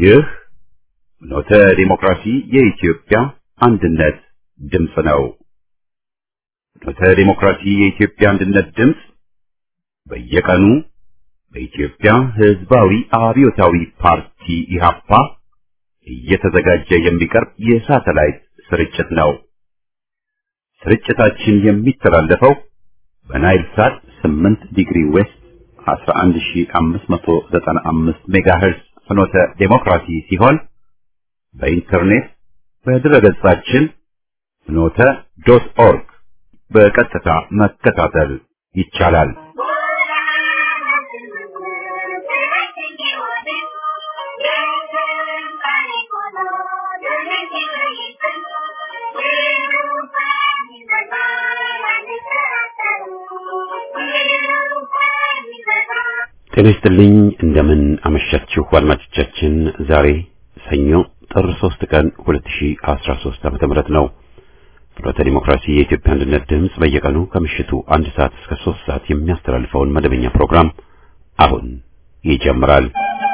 ይህ ኖተ ዲሞክራሲ የኢትዮጵያ አንድነት ድምፅ ነው። ኖተ ዲሞክራሲ የኢትዮጵያ አንድነት ድምፅ በየቀኑ በኢትዮጵያ ሕዝባዊ አብዮታዊ ፓርቲ ኢህአፓ እየተዘጋጀ የሚቀርብ የሳተላይት ስርጭት ነው። ስርጭታችን የሚተላለፈው በናይል ሳት 8 ዲግሪ ዌስት 11595 ሜጋሄርዝ ፍኖተ ዴሞክራሲ ሲሆን በኢንተርኔት በድረገጻችን ፍኖተ ዶት ኦርግ በቀጥታ መከታተል ይቻላል። ጤና ይስጥልኝ። እንደምን አመሻችሁ አድማጮቻችን። ዛሬ ሰኞ ጥር 3 ቀን 2013 ዓመተ ምህረት ነው። ፍኖተ ዲሞክራሲ የኢትዮጵያ አንድነት ድምፅ በየቀኑ ከምሽቱ አንድ ሰዓት እስከ 3 ሰዓት የሚያስተላልፈውን መደበኛ ፕሮግራም አሁን ይጀምራል።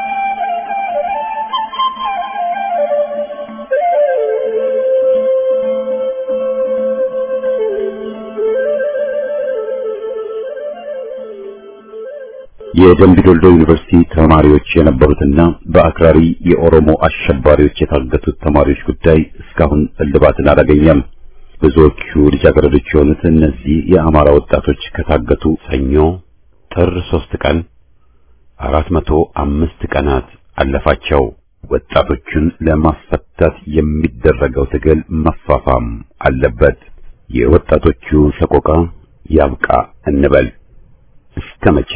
የደምቢዶልዶ ዩኒቨርሲቲ ተማሪዎች የነበሩትና በአክራሪ የኦሮሞ አሸባሪዎች የታገቱት ተማሪዎች ጉዳይ እስካሁን እልባትን አላገኘም። ብዙዎቹ ልጃገረዶች የሆኑት እነዚህ የአማራ ወጣቶች ከታገቱ ሰኞ ጥር ሶስት ቀን አራት መቶ አምስት ቀናት አለፋቸው። ወጣቶቹን ለማስፈታት የሚደረገው ትግል መፋፋም አለበት። የወጣቶቹ ሰቆቃ ያብቃ እንበል። እስከ መቼ?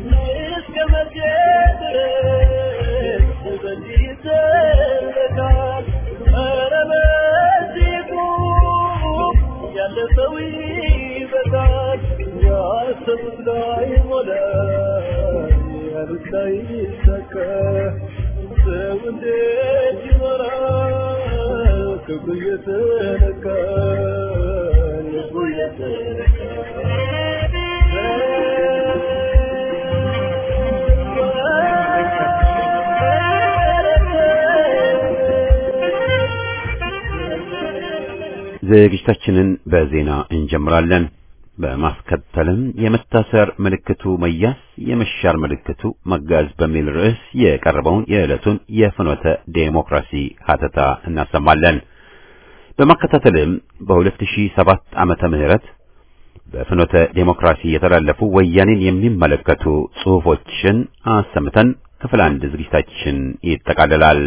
ዝግጅታችንን በዜና እንጀምራለን። በማስከተልም የመታሰር ምልክቱ መያዝ፣ የመሻር ምልክቱ መጋዝ በሚል ርዕስ የቀረበውን የዕለቱን የፍኖተ ዴሞክራሲ ሀተታ እናሰማለን። በማከታተልም በ2007 ዓመተ ምህረት በፍኖተ ዴሞክራሲ የተላለፉ ወያኔን የሚመለከቱ ጽሑፎችን አሰምተን ክፍል አንድ ዝግጅታችን ይጠቃልላል።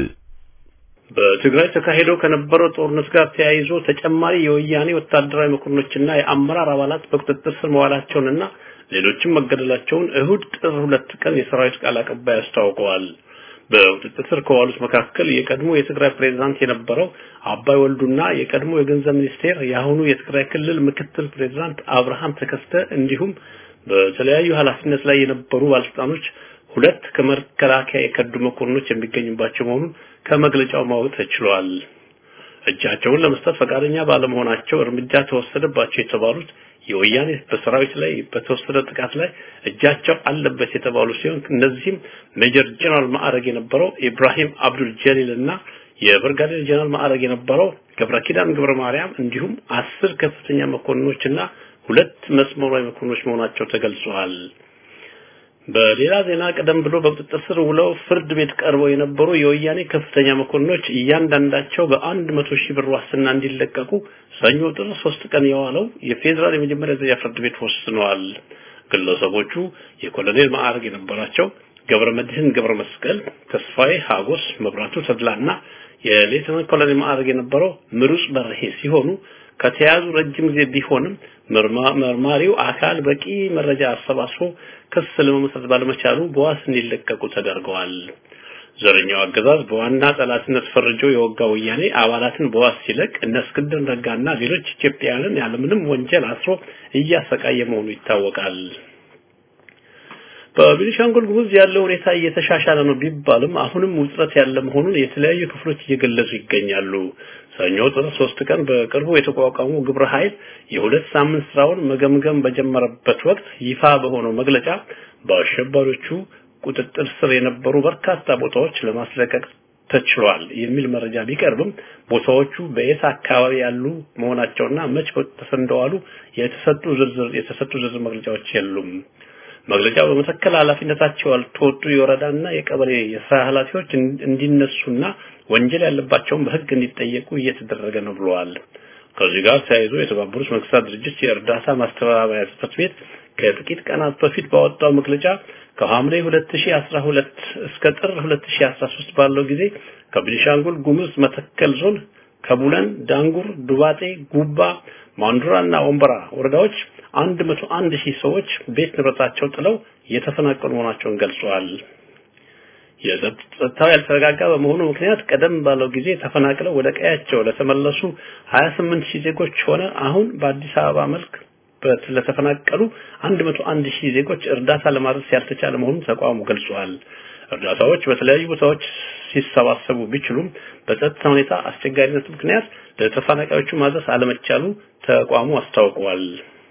በትግራይ ተካሂዶ ከነበረው ጦርነት ጋር ተያይዞ ተጨማሪ የወያኔ ወታደራዊ መኮንኖችና የአመራር አባላት በቁጥጥር ስር መዋላቸውንና ሌሎችም መገደላቸውን እሁድ ጥር ሁለት ቀን የሰራዊት ቃል አቀባይ አስታውቀዋል። በቁጥጥር ስር ከዋሉት መካከል የቀድሞ የትግራይ ፕሬዝዳንት የነበረው አባይ ወልዱና የቀድሞ የገንዘብ ሚኒስቴር የአሁኑ የትግራይ ክልል ምክትል ፕሬዝዳንት አብርሃም ተከስተ እንዲሁም በተለያዩ ኃላፊነት ላይ የነበሩ ባለስልጣኖች ሁለት ከመከላከያ የከዱ መኮንኖች የሚገኙባቸው መሆኑን ከመግለጫው ማወቅ ተችሏል። እጃቸውን ለመስጠት ፈቃደኛ ባለመሆናቸው እርምጃ ተወሰደባቸው የተባሉት የወያኔ በሰራዊት ላይ በተወሰደ ጥቃት ላይ እጃቸው አለበት የተባሉ ሲሆን እነዚህም ሜጀር ጀነራል ማዕረግ የነበረው ኢብራሂም አብዱል ጀሊል እና የብርጋዴር ጀነራል ማዕረግ የነበረው ገብረ ኪዳን ገብረ ማርያም እንዲሁም አስር ከፍተኛ መኮንኖች እና ሁለት መስመራዊ መኮንኖች መሆናቸው ተገልጿል። በሌላ ዜና ቀደም ብሎ በቁጥጥር ስር ውለው ፍርድ ቤት ቀርበው የነበሩ የወያኔ ከፍተኛ መኮንኖች እያንዳንዳቸው በአንድ መቶ ሺህ ብር ዋስትና እንዲለቀቁ ሰኞ ጥር ሶስት ቀን የዋለው የፌዴራል የመጀመሪያ ደረጃ ፍርድ ቤት ወስነዋል። ግለሰቦቹ የኮሎኔል ማዕረግ የነበራቸው ገብረ መድህን ገብረ መስቀል፣ ተስፋዬ ሀጎስ፣ መብራቱ ተድላና የሌተናንት ኮሎኔል ማዕረግ የነበረው ምሩጽ በርሄ ሲሆኑ ከተያዙ ረጅም ጊዜ ቢሆንም መርማሪው አካል በቂ መረጃ አሰባስቦ ክስ ለመመስረት ባለመቻሉ በዋስ እንዲለቀቁ ተደርገዋል። ዘረኛው አገዛዝ በዋና ጠላትነት ፈርጆ የወጋ ወያኔ አባላትን በዋስ ሲለቅ እነ እስክንድር ነጋና ሌሎች ኢትዮጵያውያንን ያለምንም ወንጀል አስሮ እያሰቃየ መሆኑ ይታወቃል። በቤኒሻንጉል ጉሙዝ ያለው ሁኔታ እየተሻሻለ ነው ቢባልም አሁንም ውጥረት ያለ መሆኑን የተለያዩ ክፍሎች እየገለጹ ይገኛሉ። ሰኞ ጥር ሶስት ቀን በቅርቡ የተቋቋመው ግብረ ኃይል የሁለት ሳምንት ስራውን መገምገም በጀመረበት ወቅት ይፋ በሆነው መግለጫ በአሸባሪዎቹ ቁጥጥር ስር የነበሩ በርካታ ቦታዎች ለማስለቀቅ ተችሏል የሚል መረጃ ቢቀርብም ቦታዎቹ በየት አካባቢ ያሉ መሆናቸውና መች ተሰንደዋሉ የተሰጡ ዝርዝር የተሰጡ ዝርዝር መግለጫዎች የሉም። መግለጫው በመተከል ኃላፊነታቸው ያልተወጡ የወረዳና የቀበሌ የስራ ኃላፊዎች እንዲነሱና ወንጀል ያለባቸውን በሕግ እንዲጠየቁ እየተደረገ ነው ብለዋል። ከዚህ ጋር ተያይዞ የተባበሩት መንግስታት ድርጅት የእርዳታ ማስተባበሪያ ጽሕፈት ቤት ከጥቂት ቀናት በፊት ባወጣው መግለጫ ከሐምሌ 2012 እስከ ጥር 2013 ባለው ጊዜ ከቤኒሻንጉል ጉሙዝ መተከል ዞን ከቡለን፣ ዳንጉር፣ ዱባጤ፣ ጉባ፣ ማንዱራና ወንበራ ወረዳዎች 101 ሺህ ሰዎች ቤት ንብረታቸው ጥለው የተፈናቀሉ መሆናቸውን ገልጸዋል። የጸጥታው ያልተረጋጋ በመሆኑ ምክንያት ቀደም ባለው ጊዜ ተፈናቅለው ወደ ቀያቸው ለተመለሱ 28 ሺህ ዜጎች ሆነ አሁን በአዲስ አበባ መልክ ለተፈናቀሉ 101 ሺህ ዜጎች እርዳታ ለማድረስ ያልተቻለ መሆኑን ተቋሙ ገልጿል። እርዳታዎች በተለያዩ ቦታዎች ሲሰባሰቡ ቢችሉም በጸጥታ ሁኔታ አስቸጋሪነት ምክንያት ለተፈናቃዮቹ ማድረስ አለመቻሉ ተቋሙ አስታውቋል።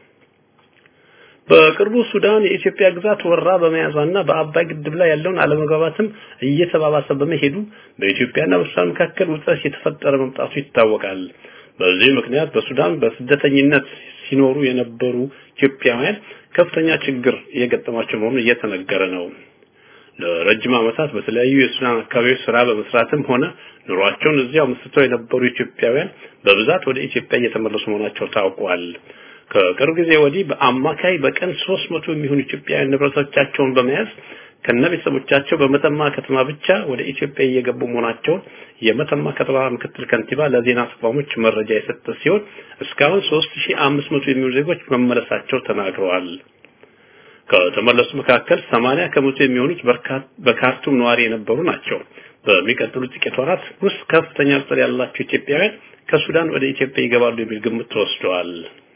በቅርቡ ሱዳን የኢትዮጵያ ግዛት ወራ በመያዟና በአባይ ግድብ ላይ ያለውን አለመግባባትም እየተባባሰ በመሄዱ በኢትዮጵያና በሱዳን መካከል ውጥረት የተፈጠረ መምጣቱ ይታወቃል። በዚህ ምክንያት በሱዳን በስደተኝነት ሲኖሩ የነበሩ ኢትዮጵያውያን ከፍተኛ ችግር እየገጠማቸው መሆኑን እየተነገረ ነው። ለረጅም ዓመታት በተለያዩ የሱዳን አካባቢዎች ስራ በመስራትም ሆነ ኑሯቸውን እዚያው መስርተው የነበሩ ኢትዮጵያውያን በብዛት ወደ ኢትዮጵያ እየተመለሱ መሆናቸው ታውቋል። ከቅርብ ጊዜ ወዲህ በአማካይ በቀን 300 የሚሆኑ ኢትዮጵያውያን ንብረቶቻቸውን በመያዝ ከነቤተሰቦቻቸው በመተማ ከተማ ብቻ ወደ ኢትዮጵያ እየገቡ መሆናቸውን የመተማ ከተማ ምክትል ከንቲባ ለዜና ተቋሞች መረጃ የሰጠ ሲሆን እስካሁን 3500 የሚሆኑ ዜጎች መመለሳቸው ተናግረዋል። ከተመለሱ መካከል 80 ከመቶ የሚሆኑት በካርቱም ነዋሪ የነበሩ ናቸው። በሚቀጥሉት ጥቂት ወራት ውስጥ ከፍተኛ ቁጥር ያላቸው ኢትዮጵያውያን ከሱዳን ወደ ኢትዮጵያ ይገባሉ የሚል ግምት ተወስደዋል።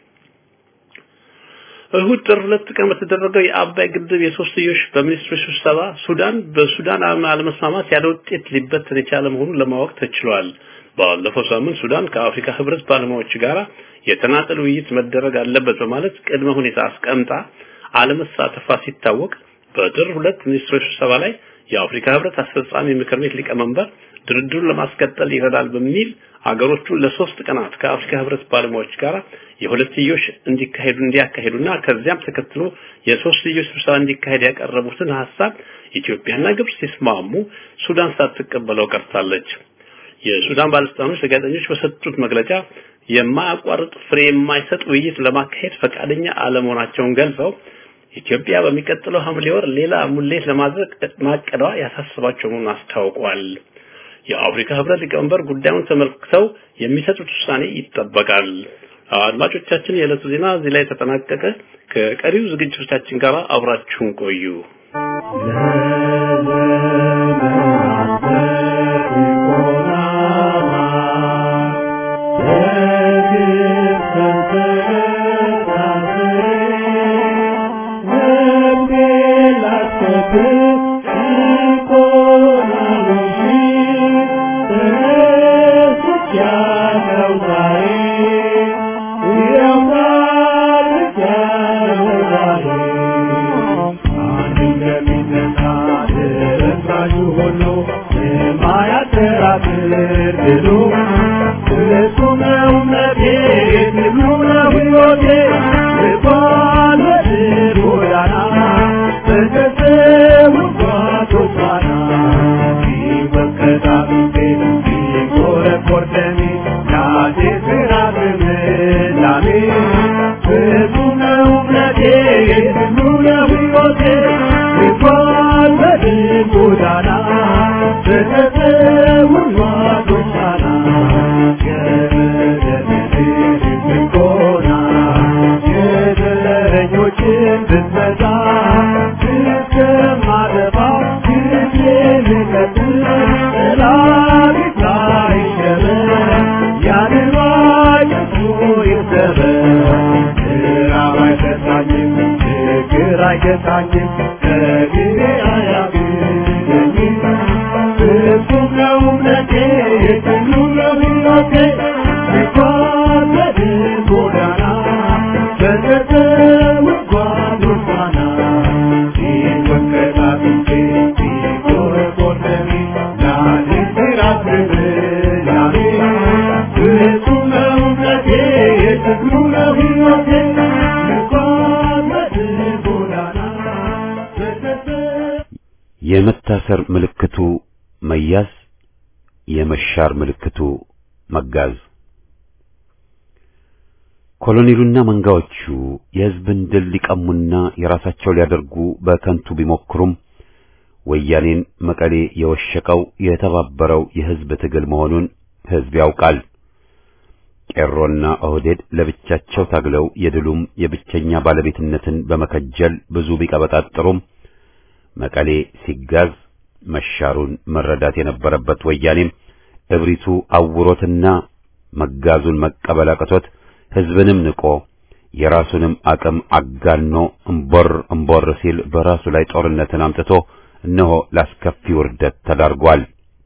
እሁድ ጥር ሁለት ቀን በተደረገው የአባይ ግድብ የሶስትዮሽ በሚኒስትሮች ስብሰባ ሱዳን በሱዳን አለመስማማት ያለ ውጤት ሊበተን የቻለ መሆኑን ለማወቅ ተችሏል። ባለፈው ሳምንት ሱዳን ከአፍሪካ ሕብረት ባለሙያዎች ጋር የተናጠል ውይይት መደረግ አለበት በማለት ቅድመ ሁኔታ አስቀምጣ አለመሳተፏ ሲታወቅ በጥር ሁለት ሚኒስትሮች ስብሰባ ላይ የአፍሪካ ሕብረት አስፈጻሚ ምክር ቤት ሊቀመንበር ድርድሩን ለማስቀጠል ይረዳል በሚል አገሮቹን ለሶስት ቀናት ከአፍሪካ ሕብረት ባለሙያዎች ጋር የሁለትዮሽ እንዲካሄዱ እንዲያካሄዱና ከዚያም ተከትሎ የሶስትዮሽ ስብሰባ እንዲካሄድ ያቀረቡትን ሐሳብ ኢትዮጵያና ግብጽ ሲስማሙ ሱዳን ሳትቀበለው ቀርታለች። የሱዳን ባለስልጣኖች ለጋዜጠኞች በሰጡት መግለጫ የማያቋርጥ ፍሬ የማይሰጥ ውይይት ለማካሄድ ፈቃደኛ አለመሆናቸውን ገልጸው ኢትዮጵያ በሚቀጥለው ሐምሌ ወር ሌላ ሙሌት ለማድረግ ማቀዷ ያሳስባቸው መሆኑን አስታውቋል። የአፍሪካ ህብረት ሊቀመንበር ጉዳዩን ተመልክተው የሚሰጡት ውሳኔ ይጠበቃል። አድማጮቻችን፣ የዕለቱ ዜና እዚህ ላይ ተጠናቀቀ። ከቀሪው ዝግጅቶቻችን ጋር አብራችሁን ቆዩ። Thank you. የመታሰር ምልክቱ መያዝ፣ የመሻር ምልክቱ መጋዝ። ኮሎኔሉና መንጋዎቹ የሕዝብን ድል ሊቀሙና የራሳቸው ሊያደርጉ በከንቱ ቢሞክሩም ወያኔን መቀሌ የወሸቀው የተባበረው የሕዝብ ትግል መሆኑን ሕዝብ ያውቃል። ቄሮና ኦህዴድ ለብቻቸው ታግለው የድሉም የብቸኛ ባለቤትነትን በመከጀል ብዙ ቢቀበጣጥሩም መቀሌ ሲጋዝ መሻሩን መረዳት የነበረበት ወያኔም እብሪቱ አውሮትና መጋዙን መቀበል አቅቶት ሕዝብንም ንቆ የራሱንም አቅም አጋኖ እምቦር እምቦር ሲል በራሱ ላይ ጦርነትን አምጥቶ እነሆ ላስከፊ ውርደት ተዳርጓል።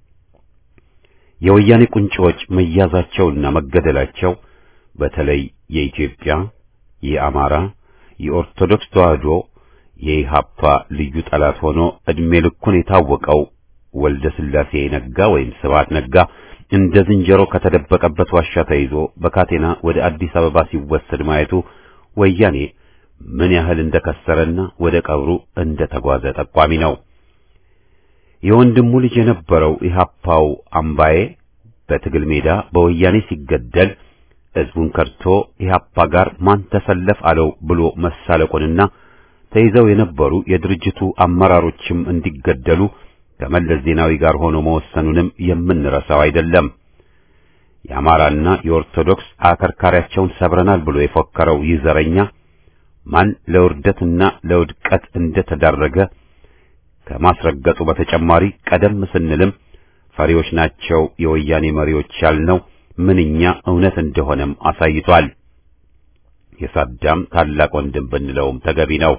የወያኔ ቁንጮች መያዛቸውና መገደላቸው በተለይ የኢትዮጵያ፣ የአማራ፣ የኦርቶዶክስ ተዋሕዶ የኢሃፓ ልዩ ጠላት ሆኖ እድሜ ልኩን የታወቀው ወልደ ስላሴ ነጋ ወይም ስብሐት ነጋ እንደ ዝንጀሮ ከተደበቀበት ዋሻ ተይዞ በካቴና ወደ አዲስ አበባ ሲወሰድ ማየቱ ወያኔ ምን ያህል እንደከሰረና ወደ ቀብሩ እንደተጓዘ ጠቋሚ ነው። የወንድሙ ልጅ የነበረው ኢሃፓው አምባዬ በትግል ሜዳ በወያኔ ሲገደል ሕዝቡን ከድቶ ኢሃፓ ጋር ማን ተሰለፍ አለው ብሎ መሳለቁንና ተይዘው የነበሩ የድርጅቱ አመራሮችም እንዲገደሉ ከመለስ ዜናዊ ጋር ሆኖ መወሰኑንም የምንረሳው አይደለም። የአማራና የኦርቶዶክስ አከርካሪያቸውን ሰብረናል ብሎ የፎከረው ይህ ዘረኛ ማን ለውርደትና ለውድቀት እንደተዳረገ ከማስረገጡ በተጨማሪ ቀደም ስንልም ፈሪዎች ናቸው የወያኔ መሪዎች ያልነው ምንኛ እውነት እንደሆነም አሳይቷል። የሳዳም ታላቅ ወንድም ብንለውም ተገቢ ነው።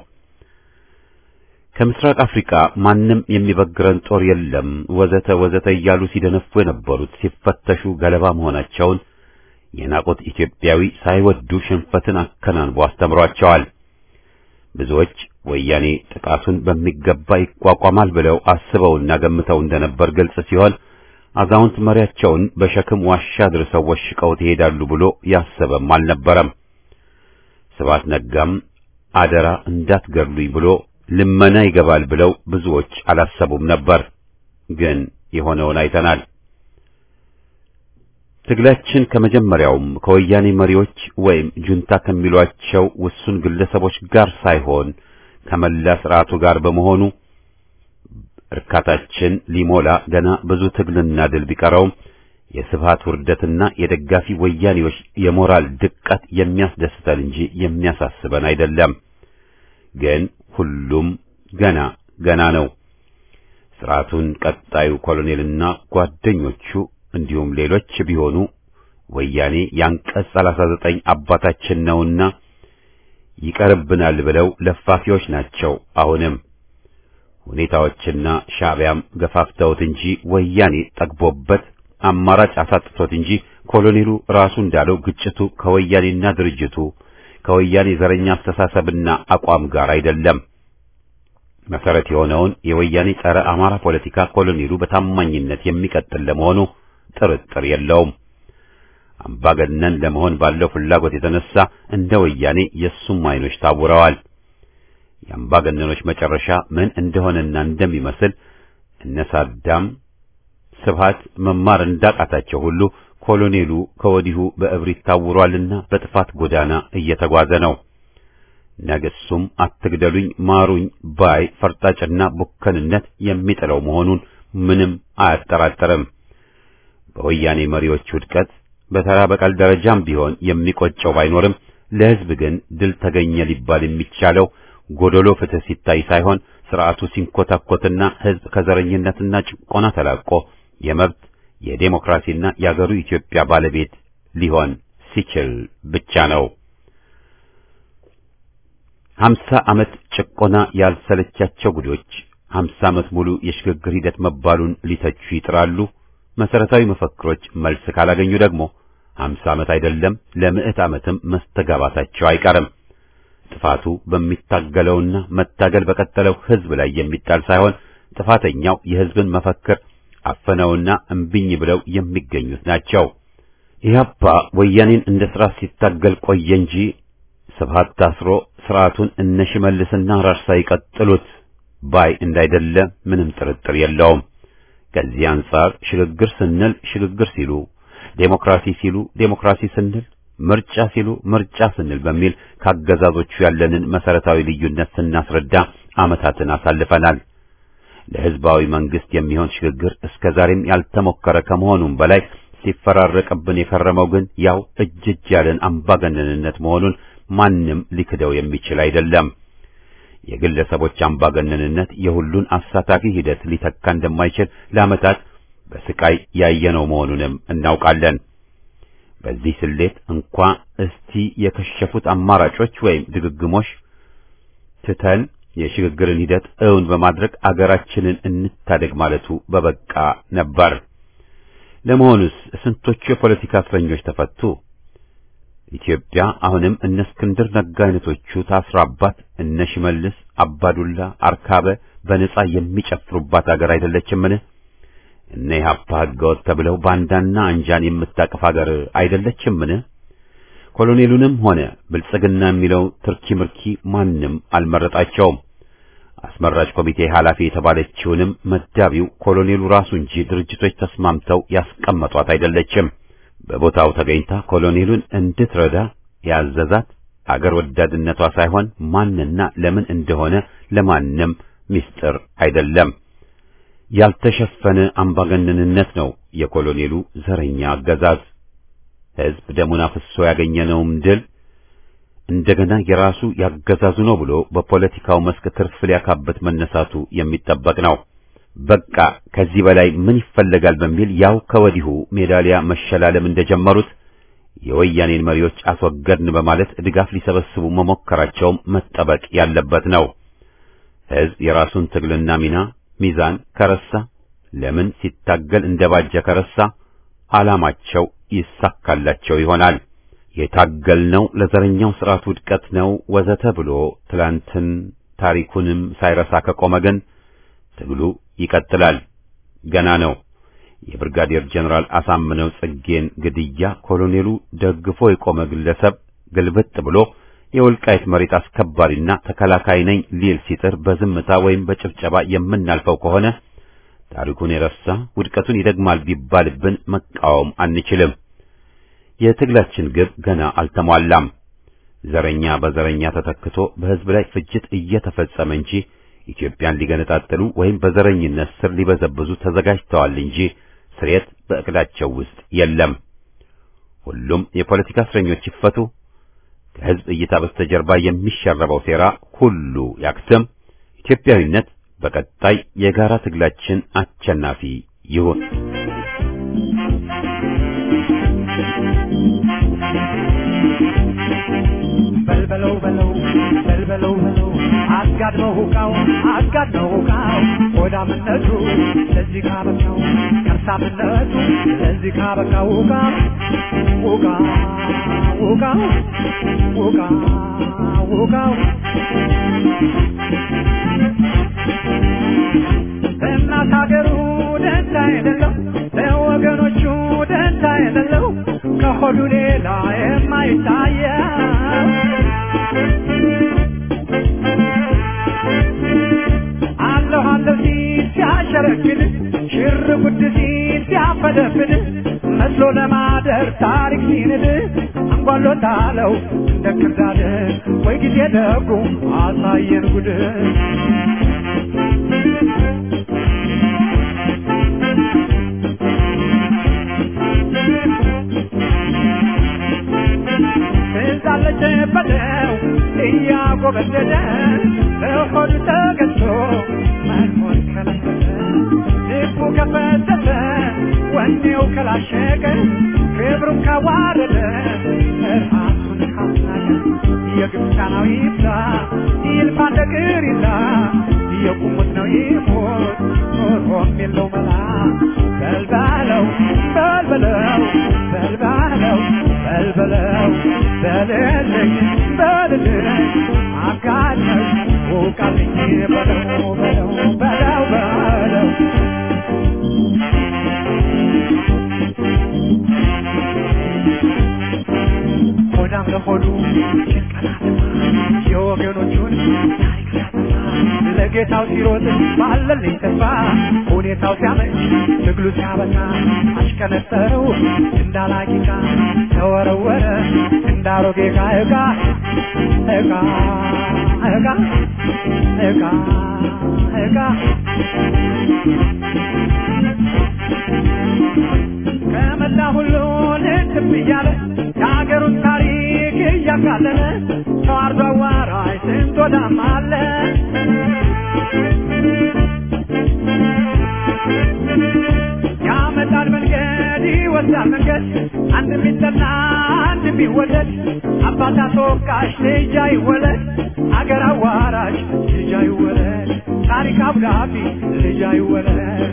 ከምስራቅ አፍሪካ ማንም የሚበግረን ጦር የለም ወዘተ ወዘተ እያሉ ሲደነፉ የነበሩት ሲፈተሹ ገለባ መሆናቸውን የናቁት ኢትዮጵያዊ ሳይወዱ ሽንፈትን አከናንቦ አስተምሯቸዋል። ብዙዎች ወያኔ ጥቃቱን በሚገባ ይቋቋማል ብለው አስበውና ገምተው እንደነበር ግልጽ ሲሆን አዛውንት መሪያቸውን በሸክም ዋሻ ድርሰው ወሽቀው ይሄዳሉ ብሎ ያሰበም አልነበረም። ስብሐት ነጋም አደራ እንዳትገድሉኝ ብሎ ልመና ይገባል ብለው ብዙዎች አላሰቡም ነበር። ግን የሆነውን አይተናል። ትግላችን ከመጀመሪያውም ከወያኔ መሪዎች ወይም ጁንታ ከሚሏቸው ውሱን ግለሰቦች ጋር ሳይሆን ከመላ ስርዓቱ ጋር በመሆኑ እርካታችን ሊሞላ ገና ብዙ ትግልና ድል ቢቀረውም የስብሃት ውርደትና የደጋፊ ወያኔዎች የሞራል ድቀት የሚያስደስተን እንጂ የሚያሳስበን አይደለም። ግን ሁሉም ገና ገና ነው። ስርዓቱን ቀጣዩ ኮሎኔልና ጓደኞቹ እንዲሁም ሌሎች ቢሆኑ ወያኔ ያንቀጽ 39 አባታችን ነውና ይቀርብናል ብለው ለፋፊዎች ናቸው። አሁንም ሁኔታዎችና ሻዕቢያም ገፋፍተውት እንጂ ወያኔ ጠግቦበት አማራጭ አሳጥቶት እንጂ ኮሎኔሉ ራሱ እንዳለው ግጭቱ ከወያኔና ድርጅቱ ከወያኔ ዘረኛ አስተሳሰብና አቋም ጋር አይደለም። መሰረት የሆነውን የወያኔ ጸረ አማራ ፖለቲካ ኮሎኔሉ በታማኝነት የሚቀጥል ለመሆኑ ጥርጥር የለውም። አምባገነን ለመሆን ባለው ፍላጎት የተነሳ እንደ ወያኔ የሱም አይኖች ታውረዋል። የአምባገነኖች መጨረሻ ምን እንደሆነና እንደሚመስል እነ ሳዳም ስብሃት መማር እንዳቃታቸው ሁሉ ኮሎኔሉ ከወዲሁ በእብሪት ታውሯልና በጥፋት ጎዳና እየተጓዘ ነው። ነገሱም አትግደሉኝ ማሩኝ ባይ ፈርጣጭና ቡከንነት የሚጥለው መሆኑን ምንም አያጠራጥርም። በወያኔ መሪዎች ውድቀት በተራ በቀል ደረጃም ቢሆን የሚቆጨው ባይኖርም ለሕዝብ ግን ድል ተገኘ ሊባል የሚቻለው ጎደሎ ፍትህ ሲታይ ሳይሆን ስርዓቱ ሲንኮታኮትና ሕዝብ ከዘረኝነትና ጭቆና ተላቆ የመብት የዴሞክራሲና የአገሩ ኢትዮጵያ ባለቤት ሊሆን ሲችል ብቻ ነው። ሀምሳ ዓመት ጭቆና ያልሰለቻቸው ጉዶች ሀምሳ ዓመት ሙሉ የሽግግር ሂደት መባሉን ሊተቹ ይጥራሉ። መሰረታዊ መፈክሮች መልስ ካላገኙ ደግሞ ሀምሳ ዓመት አይደለም ለምዕት ዓመትም መስተጋባታቸው አይቀርም። ጥፋቱ በሚታገለውና መታገል በቀጠለው ሕዝብ ላይ የሚጣል ሳይሆን ጥፋተኛው የሕዝብን መፈክር አፈነውና እምቢኝ ብለው የሚገኙት ናቸው። ኢህአፓ ወያኔን እንደ ሥራ ሲታገል ቆየ እንጂ ስብሃት ታስሮ ስርዓቱን እነ ሽመልስና ራርሳ ይቀጥሉት ባይ እንዳይደለ ምንም ጥርጥር የለውም። ከዚህ አንጻር ሽግግር ስንል ሽግግር ሲሉ፣ ዴሞክራሲ ሲሉ ዴሞክራሲ ስንል፣ ምርጫ ሲሉ ምርጫ ስንል በሚል ካገዛዞቹ ያለንን መሰረታዊ ልዩነት ስናስረዳ ዓመታትን አሳልፈናል። ለህዝባዊ መንግስት የሚሆን ሽግግር እስከ ዛሬም ያልተሞከረ ከመሆኑም በላይ ሲፈራረቅብን የከረመው ግን ያው እጅ እጅ ያለን አምባገነንነት መሆኑን ማንም ሊክደው የሚችል አይደለም። የግለሰቦች አምባገነንነት የሁሉን አሳታፊ ሂደት ሊተካ እንደማይችል ለዓመታት በስቃይ ያየነው መሆኑንም እናውቃለን። በዚህ ስሌት እንኳ እስቲ የከሸፉት አማራጮች ወይም ድግግሞሽ ትተን የሽግግርን ሂደት እውን በማድረግ አገራችንን እንታደግ ማለቱ በበቃ ነበር። ለመሆኑስ ስንቶቹ የፖለቲካ እስረኞች ተፈቱ? ኢትዮጵያ አሁንም እነ እስክንድር ነጋ አይነቶቹ ታስራባት እነ ሽመልስ አባዱላ አርካበ በነጻ የሚጨፍሩባት አገር አይደለችምን? እነ ኢህአፓ ህገወጥ ተብለው ባንዳና አንጃን የምታቅፍ አገር አይደለችምን? ኮሎኔሉንም ሆነ ብልጽግና የሚለው ትርኪ ምርኪ ማንም አልመረጣቸውም። አስመራጭ ኮሚቴ ኃላፊ የተባለችውንም መዳቢው ኮሎኔሉ ራሱ እንጂ ድርጅቶች ተስማምተው ያስቀመጧት አይደለችም። በቦታው ተገኝታ ኮሎኔሉን እንድትረዳ ያዘዛት አገር ወዳድነቷ ሳይሆን ማንና ለምን እንደሆነ ለማንም ምስጢር አይደለም። ያልተሸፈነ አምባገነንነት ነው የኮሎኔሉ ዘረኛ አገዛዝ። ሕዝብ ደሙን አፍሶ ያገኘነውም ድል እንደገና የራሱ ያገዛዙ ነው ብሎ በፖለቲካው መስክ ትርፍ ሊያካበት መነሳቱ የሚጠበቅ ነው። በቃ ከዚህ በላይ ምን ይፈለጋል በሚል ያው ከወዲሁ ሜዳሊያ መሸላለም እንደጀመሩት የወያኔን መሪዎች አስወገድን በማለት ድጋፍ ሊሰበስቡ መሞከራቸውም መጠበቅ ያለበት ነው። ሕዝብ የራሱን ትግልና ሚና ሚዛን ከረሳ ለምን ሲታገል እንደባጀ ከረሳ ዓላማቸው ይሳካላቸው ይሆናል። የታገልነው ለዘረኛው ስርዓት ውድቀት ነው ወዘተ ብሎ ትላንትን ታሪኩንም ሳይረሳ ከቆመ ግን ትግሉ ይቀጥላል። ገና ነው። የብርጋዴር ጀነራል አሳምነው ጽጌን ግድያ ኮሎኔሉ ደግፎ የቆመ ግለሰብ ግልብጥ ብሎ የወልቃይት መሬት አስከባሪና ተከላካይ ነኝ ሊል ሲጥር በዝምታ ወይም በጭብጨባ የምናልፈው ከሆነ ታሪኩን የረሳ ውድቀቱን ይደግማል ቢባልብን መቃወም አንችልም። የትግላችን ግብ ገና አልተሟላም። ዘረኛ በዘረኛ ተተክቶ በሕዝብ ላይ ፍጅት እየተፈጸመ እንጂ ኢትዮጵያን ሊገነጣጥሉ ወይም በዘረኝነት ስር ሊበዘብዙ ተዘጋጅተዋል እንጂ ስሬት በእቅዳቸው ውስጥ የለም። ሁሉም የፖለቲካ እስረኞች ይፈቱ። ከሕዝብ እይታ በስተጀርባ የሚሸረበው ሴራ ሁሉ ያክትም። ኢትዮጵያዊነት በቀጣይ የጋራ ትግላችን አሸናፊ ይሁን። በልበለው በለው በልበለው በለው አጋድመው ሁቃው አጋድመው ሁቃው ሆዳምነቱ ለዚህ ካበቃው ከርሳምነቱ ለዚህ ካበቃው ሁቃ ሁቃ ሁቃ ሁቃ ሁቃው እናት ሀገሩ ደንታ የሌለው ለወገኖቹ ደንታ የሌለው ከሆዱ ሌላ የማይታየው አለሁ አለሁ ሲል ሲያሸረግድ ሽር ጉድ ሲል ሲያፈደፍድ መስሎ ለማደር ታሪክ ሲንድ አንጓሎታለው እንደ ክርዳድ ወይ ጊዜ ደጉ አሳየን ጉድ ትዛለች በለው እያጎበደደ በሆዱ ተገዝቶ መኖር ከለከለ ልቡ ከፈተተ ወኔው ከላሸቀ ክብሩን ካዋረደ ራሱን ካስናቀ የግብፃናዊ ይብላ ይልፋ እንደ ቅሪላ የቁሙት ነው ይሞት ኖሮም የለው መላ በልባለው በልበለው በልባለው በልበለው በልልኝ በልልኝ አጋለኝ ውቃልኝ በለው በለው በለው በለው ሆዳም ለሆዱ ጭንቀናት የወገኖቹን ታሪክ ሲያጠፋ ለጌታው ሲሮጥ ባለልኝ ተስፋ ሁኔታው ሲያመች ትግሉ ሲያበቃ አሽቀነጠረው እንዳላቂቃ ተወረወረ እንዳሮጌ ዕቃ ዕቃ ዕቃ ዕቃ ዕቃ ዕቃ ከመላ ሁሉ ልትም እያለ የሀገሩን ታሪክ እያቃለለ ተዋርዶ አዋራይ ስንት ወዳም አለ ያመጣል መንገድ ይወስዳል መንገድ አንድ የሚጠላ አንድ የሚወደድ አባት አስወቃሽ ልጅ አይወለድ አገር አዋራሽ ልጅ አይወለድ ታሪክ አብዳቢ ልጅ አይወለድ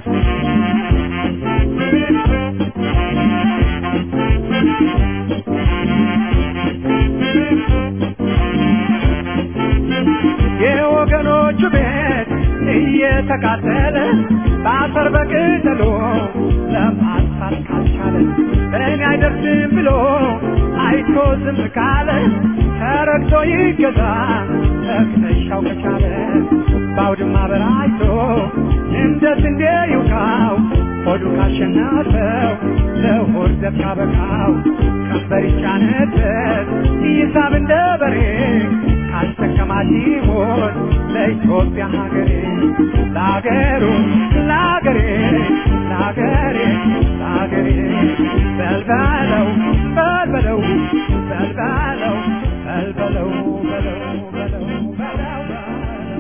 የወገኖቹ ቤት እየተቃጠለ በአፈር በቅጠሎ ለማጥፋት ካልቻለ እኔ አይደርስም ብሎ አይቶ ዝም ካለ ተረግቶ ይገዛ ተክተሻው ከቻለ በአውድማ በራይቶ እንደ ስንዴ ይውቃው ሆዱ ካሸነፈው ለሆድ ዘብ ካበቃው ቀንበር ይጫነበት ይሳብ እንደ በሬ ካስጠቀማት ይሞት ለኢትዮጵያ ሀገሬ ለሀገሩ ለሀገሬ ለሀገሬ ለሀገሬ በልበለው በልበለው በልበለው በልበለው በለው በለው በለው በለው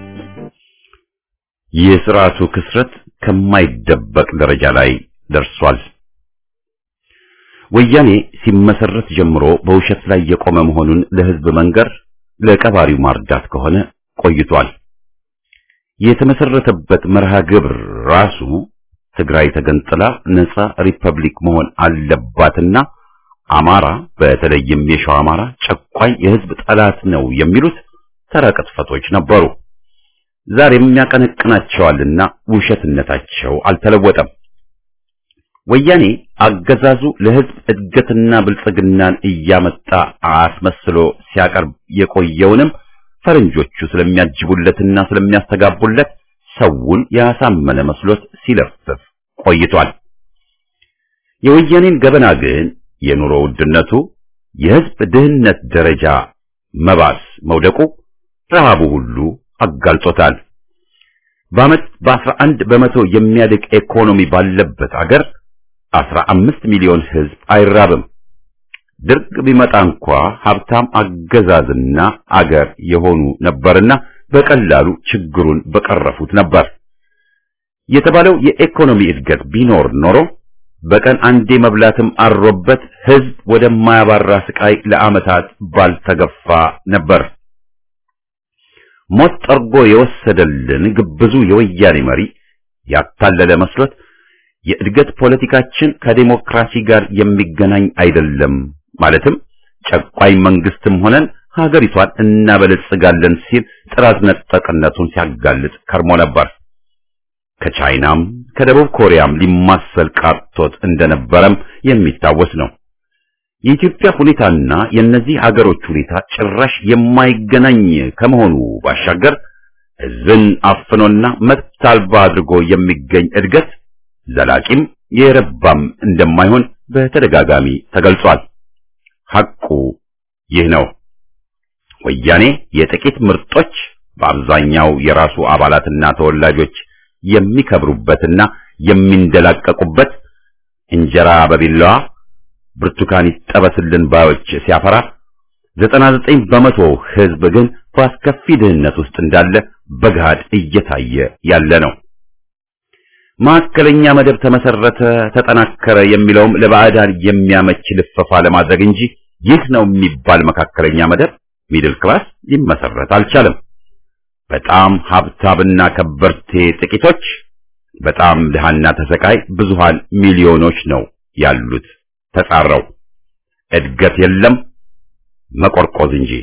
የስርዓቱ ክስረት ከማይደበቅ ደረጃ ላይ ደርሷል። ወያኔ ሲመሰረት ጀምሮ በውሸት ላይ የቆመ መሆኑን ለህዝብ መንገር ለቀባሪው ማርዳት ከሆነ ቆይቷል። የተመሰረተበት መርሃ ግብር ራሱ ትግራይ ተገንጥላ ነጻ ሪፐብሊክ መሆን አለባትና አማራ በተለይም የሸዋ አማራ ጨቋኝ የህዝብ ጠላት ነው የሚሉት ተራ ቅጥፈቶች ነበሩ። ዛሬም ያቀነቅናቸዋልና ውሸትነታቸው አልተለወጠም። ወያኔ አገዛዙ ለህዝብ እድገትና ብልጽግናን እያመጣ አስመስሎ ሲያቀርብ የቆየውንም ፈረንጆቹ ስለሚያጅቡለትና ስለሚያስተጋቡለት ሰውን ያሳመነ መስሎት ሲለፍፍ ቆይቷል። የወያኔን ገበና ግን የኑሮ ውድነቱ፣ የህዝብ ድህነት ደረጃ መባስ መውደቁ፣ ረሃቡ ሁሉ አጋልጦታል። በዓመት በአስራ አንድ በመቶ የሚያድግ ኢኮኖሚ ባለበት አገር አስራ አምስት ሚሊዮን ህዝብ አይራብም። ድርቅ ቢመጣ እንኳ ሀብታም አገዛዝና አገር የሆኑ ነበርና በቀላሉ ችግሩን በቀረፉት ነበር። የተባለው የኢኮኖሚ እድገት ቢኖር ኖሮ በቀን አንዴ መብላትም አሮበት ህዝብ ወደማያባራ ስቃይ ለዓመታት ባልተገፋ ነበር። ሞት ጠርጎ የወሰደልን ግብዙ የወያኔ መሪ ያታለለ መስሎት የእድገት ፖለቲካችን ከዴሞክራሲ ጋር የሚገናኝ አይደለም፣ ማለትም ጨቋኝ መንግስትም ሆነን ሀገሪቷን እናበለጽጋለን ሲል ጥራት ነጠቅነቱን ሲያጋልጥ ከርሞ ነበር። ከቻይናም ከደቡብ ኮሪያም ሊማሰል ቃርቶት እንደነበረም የሚታወስ ነው። የኢትዮጵያ ሁኔታና የእነዚህ ሀገሮች ሁኔታ ጭራሽ የማይገናኝ ከመሆኑ ባሻገር ህዝብን አፍኖና መብት አልባ አድርጎ የሚገኝ እድገት ዘላቂም የረባም እንደማይሆን በተደጋጋሚ ተገልጿል። ሐቁ ይህ ነው። ወያኔ የጥቂት ምርጦች በአብዛኛው የራሱ አባላትና ተወላጆች የሚከብሩበትና የሚንደላቀቁበት እንጀራ በቢላዋ ብርቱካን ይጠበስልን ባዮች ሲያፈራ ዘጠና ዘጠኝ በመቶ ህዝብ ግን በአስከፊ ድህነት ውስጥ እንዳለ በገሃድ እየታየ ያለ ነው። ማዕከለኛ መደብ ተመሰረተ፣ ተጠናከረ የሚለውም ለባዕዳን የሚያመች ልፈፋ ለማድረግ እንጂ ይህ ነው የሚባል መካከለኛ መደብ ሚድል ክላስ ሊመሰረት አልቻለም። በጣም ሀብታምና ከበርቴ ጥቂቶች፣ በጣም ድሃና ተሰቃይ ብዙሃን ሚሊዮኖች ነው ያሉት ተጻረው። እድገት የለም መቆርቆዝ እንጂ።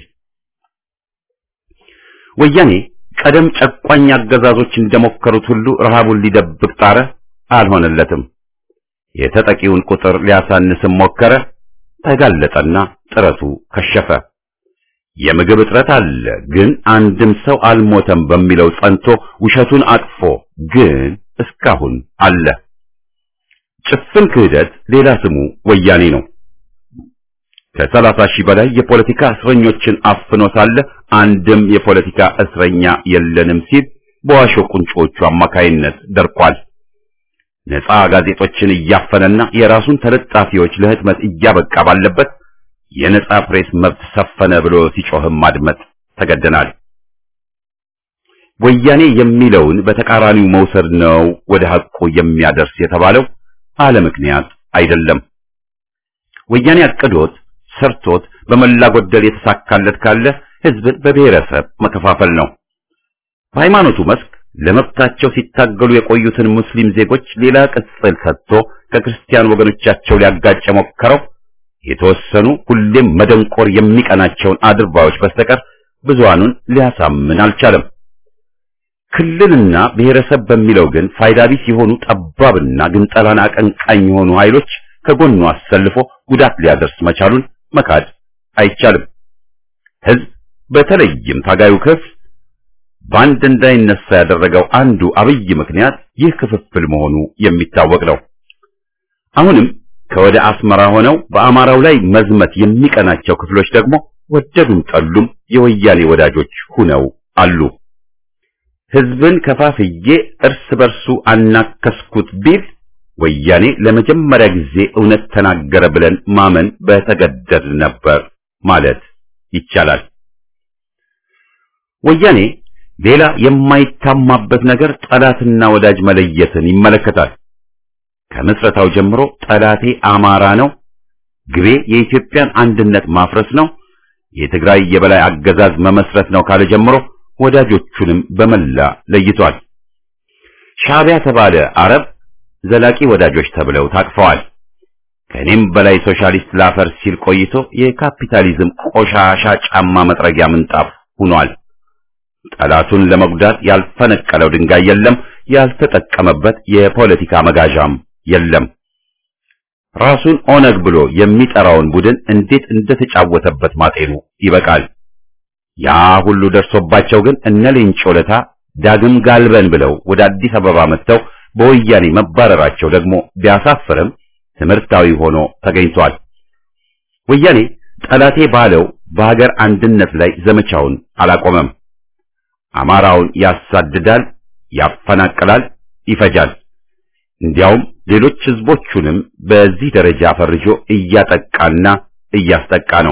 ወያኔ ቀደም ጨቋኝ አገዛዞች እንደሞከሩት ሁሉ ረሃቡን ሊደብቅ ጣረ፣ አልሆነለትም። የተጠቂውን ቁጥር ሊያሳንስም ሞከረ፣ ተጋለጠና ጥረቱ ከሸፈ። የምግብ እጥረት አለ፣ ግን አንድም ሰው አልሞተም በሚለው ጸንቶ ውሸቱን አቅፎ ግን እስካሁን አለ። ጭፍን ክህደት ሌላ ስሙ ወያኔ ነው። ከሰላሳ ሺህ በላይ የፖለቲካ እስረኞችን አፍኖ ሳለ አንድም የፖለቲካ እስረኛ የለንም ሲል በዋሾ ቁንጮቹ አማካይነት ደርቋል። ነፃ ጋዜጦችን እያፈነና የራሱን ተለጣፊዎች ለህትመት እያበቃ ባለበት የነፃ ፕሬስ መብት ሰፈነ ብሎ ሲጮህም ማድመጥ ተገደናል። ወያኔ የሚለውን በተቃራኒው መውሰድ ነው ወደ ሐቁ የሚያደርስ የተባለው አለ ምክንያት አይደለም። ወያኔ አቅዶት ሰርቶት በመላ ጎደል የተሳካለት ካለ ህዝብን በብሔረሰብ መከፋፈል ነው። በሃይማኖቱ መስክ ለመብታቸው ሲታገሉ የቆዩትን ሙስሊም ዜጎች ሌላ ቅጽል ሰጥቶ ከክርስቲያን ወገኖቻቸው ሊያጋጭ ሞከረው የተወሰኑ ሁሌም መደንቆር የሚቀናቸውን አድርባዮች በስተቀር ብዙሃኑን ሊያሳምን አልቻለም። ክልልና ብሔረሰብ በሚለው ግን ፋይዳ ቢስ የሆኑ ጠባብና ግንጠላን አቀንቃኝ የሆኑ ኃይሎች ከጎኑ አሰልፎ ጉዳት ሊያደርስ መቻሉን መካድ አይቻልም። ህዝብ በተለይም ታጋዩ ክፍል በአንድ እንዳይነሳ ያደረገው አንዱ አብይ ምክንያት ይህ ክፍፍል መሆኑ የሚታወቅ ነው። አሁንም ከወደ አስመራ ሆነው በአማራው ላይ መዝመት የሚቀናቸው ክፍሎች ደግሞ ወደዱም ጠሉም የወያኔ ወዳጆች ሁነው አሉ። ህዝብን ከፋፍዬ እርስ በርሱ አናከስኩት ቢል ወያኔ ለመጀመሪያ ጊዜ እውነት ተናገረ ብለን ማመን በተገደድ ነበር ማለት ይቻላል። ወያኔ ሌላ የማይታማበት ነገር ጠላትና ወዳጅ መለየትን ይመለከታል። ከምስረታው ጀምሮ ጠላቴ አማራ ነው፣ ግቤ የኢትዮጵያን አንድነት ማፍረስ ነው፣ የትግራይ የበላይ አገዛዝ መመስረት ነው ካለ ጀምሮ ወዳጆቹንም በመላ ለይቷል። ሻዕቢያ ተባለ አረብ ዘላቂ ወዳጆች ተብለው ታቅፈዋል። ከኔም በላይ ሶሻሊስት ላፈር ሲል ቆይቶ የካፒታሊዝም ቆሻሻ ጫማ መጥረጊያ ምንጣፍ ሆኗል። ጠላቱን ለመጉዳት ያልፈነቀለው ድንጋይ የለም፣ ያልተጠቀመበት የፖለቲካ መጋዣም የለም። ራሱን ኦነግ ብሎ የሚጠራውን ቡድን እንዴት እንደተጫወተበት ማጤኑ ይበቃል። ያ ሁሉ ደርሶባቸው ግን እነ ሌንጮ ለታ ዳግም ጋልበን ብለው ወደ አዲስ አበባ መጥተው በወያኔ መባረራቸው ደግሞ ቢያሳፍርም ትምህርታዊ ሆኖ ተገኝቷል። ወያኔ ጠላቴ ባለው በሀገር አንድነት ላይ ዘመቻውን አላቆመም። አማራውን ያሳድዳል፣ ያፈናቅላል፣ ይፈጃል። እንዲያውም ሌሎች ህዝቦቹንም በዚህ ደረጃ ፈርጆ እያጠቃና እያስጠቃ ነው።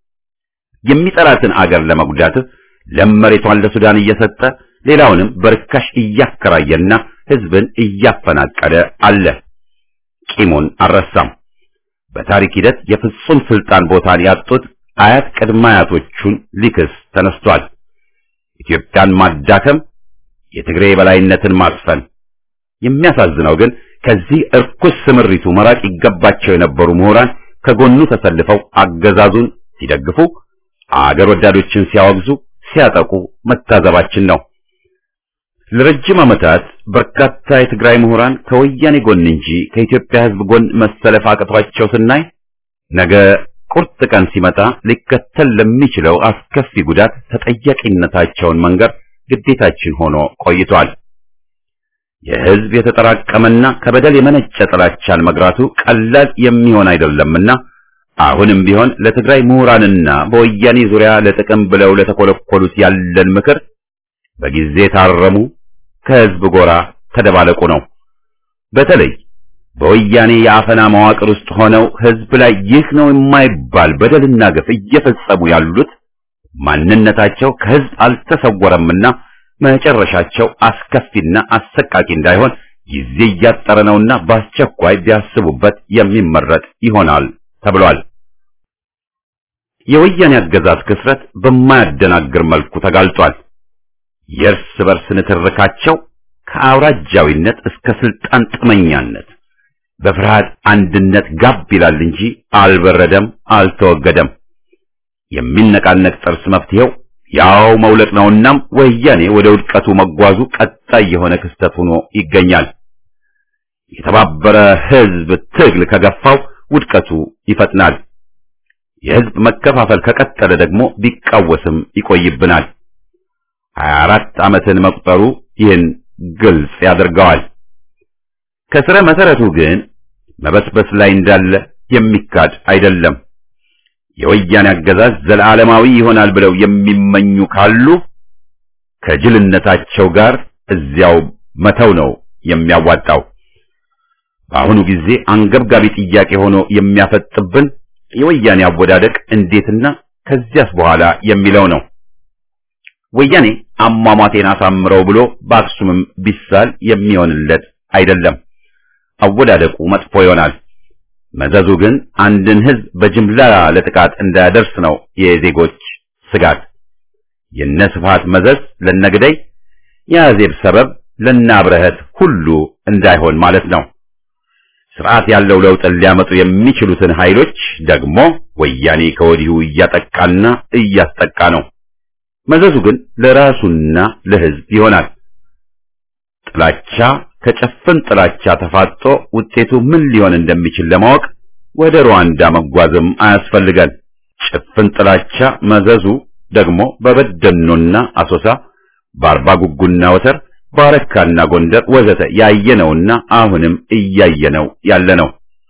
የሚጠላትን አገር ለመጉዳት ለም መሬቷን ለሱዳን እየሰጠ ሌላውንም በርካሽ እያከራየና ህዝብን እያፈናቀለ አለ። ቂሙን አልረሳም። በታሪክ ሂደት የፍጹም ስልጣን ቦታን ያጡት አያት ቅድመ አያቶቹን ሊክስ ተነስቷል። ኢትዮጵያን ማዳከም፣ የትግሬ የበላይነትን ማስፈን። የሚያሳዝነው ግን ከዚህ እርኩስ ስምሪቱ መራቅ ይገባቸው የነበሩ ምሁራን ከጎኑ ተሰልፈው አገዛዙን ሲደግፉ፣ አገር ወዳዶችን ሲያወግዙ፣ ሲያጠቁ መታዘባችን ነው። ለረጅም ዓመታት በርካታ የትግራይ ምሁራን ከወያኔ ጎን እንጂ ከኢትዮጵያ ሕዝብ ጎን መሰለፍ አቅቷቸው ስናይ ነገ ቁርጥ ቀን ሲመጣ ሊከተል ለሚችለው አስከፊ ጉዳት ተጠያቂነታቸውን መንገር ግዴታችን ሆኖ ቆይቷል። የሕዝብ የተጠራቀመና ከበደል የመነጨ ጥላቻን መግራቱ ቀላል የሚሆን አይደለምና አሁንም ቢሆን ለትግራይ ምሁራንና በወያኔ ዙሪያ ለጥቅም ብለው ለተኮለኮሉት ያለን ምክር በጊዜ ታረሙ፣ ከሕዝብ ጎራ ተደባለቁ ነው። በተለይ በወያኔ የአፈና መዋቅር ውስጥ ሆነው ሕዝብ ላይ ይህ ነው የማይባል በደልና ግፍ እየፈጸሙ ያሉት ማንነታቸው ከሕዝብ አልተሰወረምና መጨረሻቸው አስከፊና አሰቃቂ እንዳይሆን ጊዜ እያጠረ ነውና በአስቸኳይ ቢያስቡበት የሚመረጥ ይሆናል ተብሏል። የወያኔ አገዛዝ ክስረት በማያደናግር መልኩ ተጋልጧል። የእርስ በርስ ንትርካቸው ከአውራጃዊነት እስከ ስልጣን ጥመኛነት በፍርሃት አንድነት ጋብ ይላል እንጂ አልበረደም፣ አልተወገደም። የሚነቃነቅ ጥርስ መፍትሄው ያው መውለቅ ነውናም ወያኔ ወደ ውድቀቱ መጓዙ ቀጣይ የሆነ ክስተት ሆኖ ይገኛል። የተባበረ ሕዝብ ትግል ከገፋው ውድቀቱ ይፈጥናል። የህዝብ መከፋፈል ከቀጠለ ደግሞ ቢቃወስም ይቆይብናል። 24 ዓመትን መቁጠሩ ይህን ግልጽ ያደርገዋል። ከስረ መሰረቱ ግን መበስበስ ላይ እንዳለ የሚካድ አይደለም። የወያኔ አገዛዝ ዘላለማዊ ይሆናል ብለው የሚመኙ ካሉ ከጅልነታቸው ጋር እዚያው መተው ነው የሚያዋጣው። በአሁኑ ጊዜ አንገብጋቢ ጥያቄ ሆኖ የሚያፈጥብን የወያኔ አወዳደቅ እንዴትና ከዚያስ በኋላ የሚለው ነው። ወያኔ አሟሟቴን አሳምረው ብሎ በአክሱምም ቢሳል የሚሆንለት አይደለም። አወዳደቁ መጥፎ ይሆናል። መዘዙ ግን አንድን ህዝብ በጅምላ ለጥቃት እንዳያደርስ ነው የዜጎች ስጋት። የነ ስብሃት መዘዝ ለነግደይ፣ የአዜብ ሰበብ ለናብረህት ሁሉ እንዳይሆን ማለት ነው። ስርዓት ያለው ለውጥን ሊያመጡ የሚችሉትን ኃይሎች ደግሞ ወያኔ ከወዲሁ እያጠቃና እያስጠቃ ነው። መዘዙ ግን ለራሱና ለህዝብ ይሆናል። ጥላቻ ከጨፍን ጥላቻ ተፋጦ ውጤቱ ምን ሊሆን እንደሚችል ለማወቅ ወደ ሩዋንዳ መጓዝም አያስፈልገን። ጭፍን ጥላቻ መዘዙ ደግሞ በበደኖና አሶሳ፣ በአርባ ጉጉና ወተር፣ ባረካና ጎንደር ወዘተ ያየነውና አሁንም እያየነው ያለ ነው።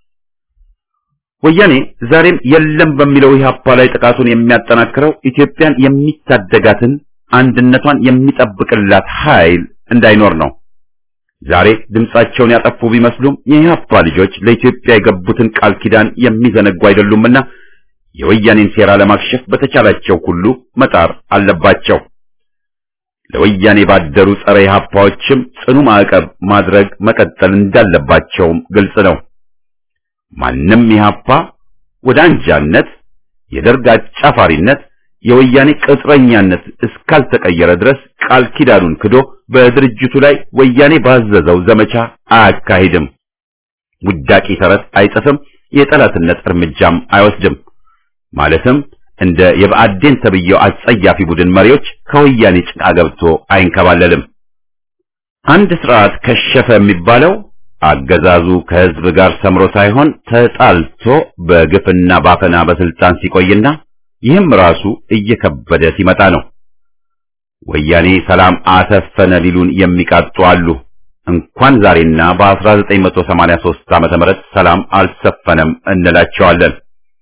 ወያኔ ዛሬም የለም በሚለው ኢህአፓ ላይ ጥቃቱን የሚያጠናክረው ኢትዮጵያን የሚታደጋትን አንድነቷን የሚጠብቅላት ኃይል እንዳይኖር ነው። ዛሬ ድምጻቸውን ያጠፉ ቢመስሉም የኢህአፓ ልጆች ለኢትዮጵያ የገቡትን ቃል ኪዳን የሚዘነጉ አይደሉምና የወያኔን ሴራ ለማክሸፍ በተቻላቸው ሁሉ መጣር አለባቸው። ለወያኔ ባደሩ ጸረ ኢህአፓዎችም ጽኑ ማዕቀብ ማድረግ መቀጠል እንዳለባቸውም ግልጽ ነው። ማንም ኢህአፓ ወደ አንጃነት፣ የደርግ አጫፋሪነት፣ የወያኔ ቅጥረኛነት እስካልተቀየረ ድረስ ቃል ኪዳኑን ክዶ በድርጅቱ ላይ ወያኔ ባዘዘው ዘመቻ አያካሂድም። ውዳቂ ተረት አይጽፍም፣ የጠላትነት እርምጃም አይወስድም። ማለትም እንደ የብአዴን ተብዬው አጸያፊ ቡድን መሪዎች ከወያኔ ጭቃ ገብቶ አይንከባለልም። አንድ ስርዓት ከሸፈ የሚባለው አገዛዙ ከህዝብ ጋር ሰምሮ ሳይሆን ተጣልቶ በግፍና ባፈና በስልጣን ሲቆይና ይህም ራሱ እየከበደ ሲመጣ ነው። ወያኔ ሰላም አሰፈነ ሊሉን የሚቃጡ አሉ። እንኳን ዛሬና በ1983 ዓመተ ምህረት ሰላም አልሰፈነም እንላቸዋለን።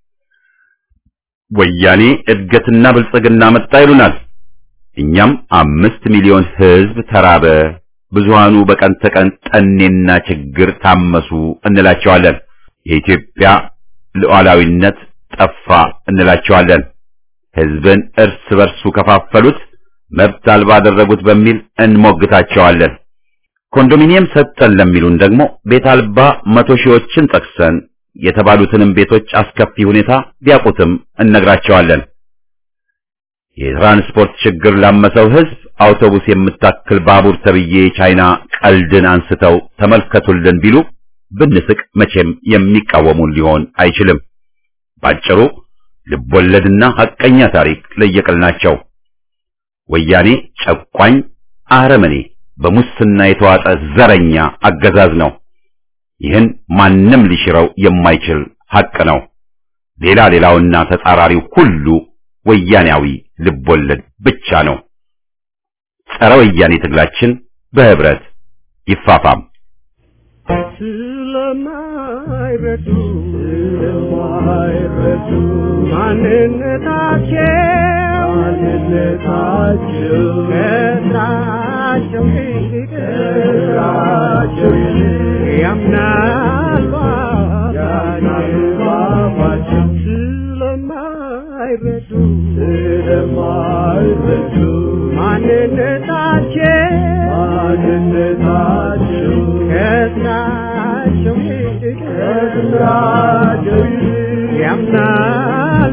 ወያኔ እድገትና ብልጽግና መጣ ይሉናል። እኛም አምስት ሚሊዮን ህዝብ ተራበ፣ ብዙሃኑ በቀን ተቀን ጠኔና ችግር ታመሱ እንላቸዋለን። የኢትዮጵያ ሉዓላዊነት ጠፋ እንላቸዋለን። ህዝብን እርስ በርሱ ከፋፈሉት፣ መብት አልባ አደረጉት በሚል እንሞግታቸዋለን። ኮንዶሚኒየም ሰጠን ለሚሉን ደግሞ ቤት አልባ መቶ ሺዎችን ጠቅሰን የተባሉትንም ቤቶች አስከፊ ሁኔታ ቢያውቁትም እነግራቸዋለን። የትራንስፖርት ችግር ላመሰው ህዝብ አውቶቡስ የምታክል ባቡር ተብዬ ቻይና ቀልድን አንስተው ተመልከቱልን ቢሉ ብንስቅ መቼም የሚቃወሙን ሊሆን አይችልም። ባጭሩ ልቦለድና ሐቀኛ ታሪክ ለየቅል ናቸው። ወያኔ ጨቋኝ፣ አረመኔ፣ በሙስና የተዋጠ ዘረኛ አገዛዝ ነው። ይህን ማንም ሊሽረው የማይችል ሐቅ ነው። ሌላ ሌላውና ተጻራሪው ሁሉ ወያኔያዊ ልቦለድ ብቻ ነው። ጸረ ወያኔ ትግላችን በህብረት ይፋፋም። ስለማይረዱ ስለማይረዱ ማንነታቸው ማንነታቸው ከስራቸው ይልቅ ከስራቸው ይልቅ ያምናሉ ያምናሉ ስለማይረዱ ስለማይረዱ ማንነታቸው ማንነታቸው ከስራቸው ይልቅ ከስራቸው ይልቅ ያምናሉ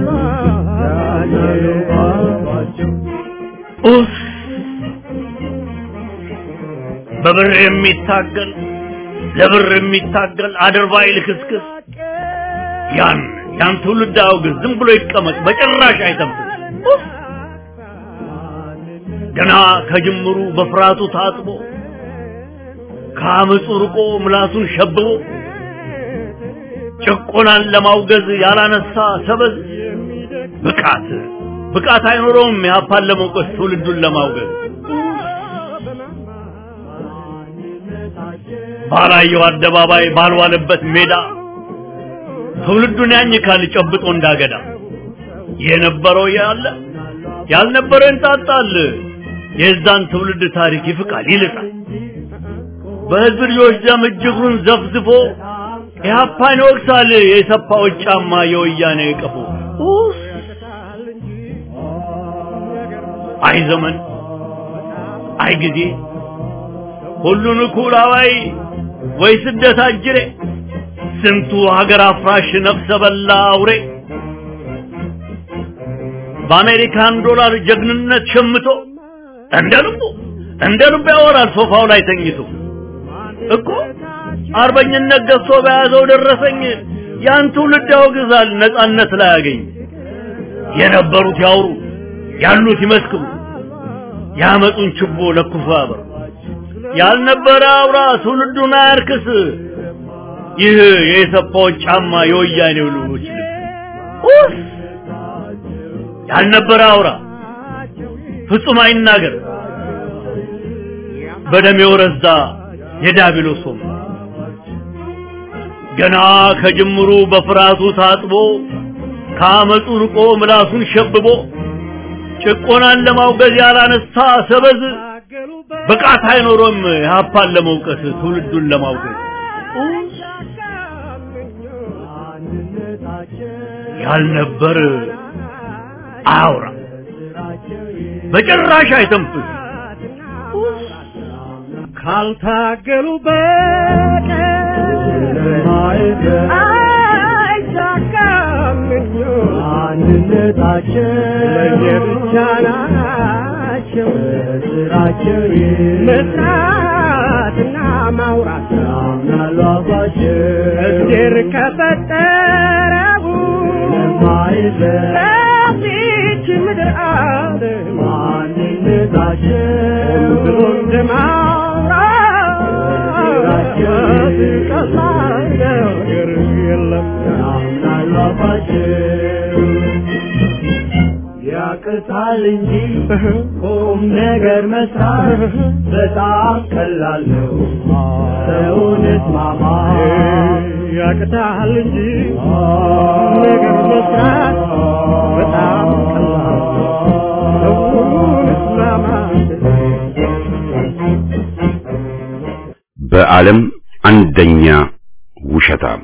ያምናሉ ኡፍ! በብር የሚታገል ለብር የሚታገል አድርባይ ልክስክስ ያን ያን ትውልድ አውግዝ፣ ዝም ብሎ ይቀመጥ፣ በጭራሽ አይተብስ። ኡፍ! ገና ከጅምሩ በፍርሃቱ ታጥቦ ከአመፁ ርቆ ምላሱን ሸብቦ ጭቆናን ለማውገዝ ያላነሳ ሰበዝ ብቃት ብቃት አይኖረውም ኢህአፓን ለመውቀስ ትውልዱን ለማውገዝ ባላየው አደባባይ ባልዋለበት ሜዳ ትውልዱን ያኝካል ጨብጦ እንዳገዳ የነበረው ያለ ያልነበረ እንጣጣል የዛን ትውልድ ታሪክ ይፍቃል ይልጣል በህዝብ ልጆች ደም እጅግሩን ዘፍዝፎ ኢህአፓን ይወቅሳል የሰፋዎች ጫማ የወያኔ ቀፎ አይ ዘመን አይ ጊዜ ሁሉን እኩል አዋይ ወይ ስደት አጅሬ ስንቱ ሀገር አፍራሽ ነፍሰ በላ አውሬ በአሜሪካን ዶላር ጀግንነት ሸምቶ እንደ ልቡ እንደ ልቡ ያወራል ሶፋው ላይ ተኝቶ እኮ አርበኝነት ገዝቶ በያዘው ደረሰኝ ያን ትውልድ ያወግዛል ነጻነት ላይ ያገኝ የነበሩት ያውሩ ያሉት ይመስክሩ ያመጡን ችቦ ለኩፉ ያበሩ ያልነበረ አውራ ትውልዱን አያርክስ ይህ የሰፋዎች ጫማ የወያኔው ልጆች ልብስ ያልነበረ አውራ ፍጹም አይናገር በደም የወረዛ የዳቢሎስ ወም ገና ከጅምሩ በፍርሃቱ ታጥቦ ከአመፁ ርቆ ምላሱን ሸብቦ ጭቆናን ለማውገዝ ያላነሳ ሰበዝ ብቃት አይኖሮም ኢህአፓን ለመውቀስ ትውልዱን ለማውገዝ ያልነበር አያውራ በጭራሽ አይተንፍስ ካልታገሉ በቀር አይሳካም አንድነታቸው ለየብቻ ናቸው ስራቸው መስራትና ማውራት ያምናሉ አባቸው እግዜር ከፈጠረው ለዚች ምድር ዓለም ማንነታቸው ብሎ እንደማውራት ቀላል ነገር የለም ያምናሉ አባቸው ያቅታል እንጂ ቁም ነገር መስራት በጣም ቀላል ነው። ሰውነት ማማ ያቅታል እንጂ ቁም ነገር መስራት በጣም ቀላል ነው። ሰውነት ማማ በዓለም አንደኛ ውሸታም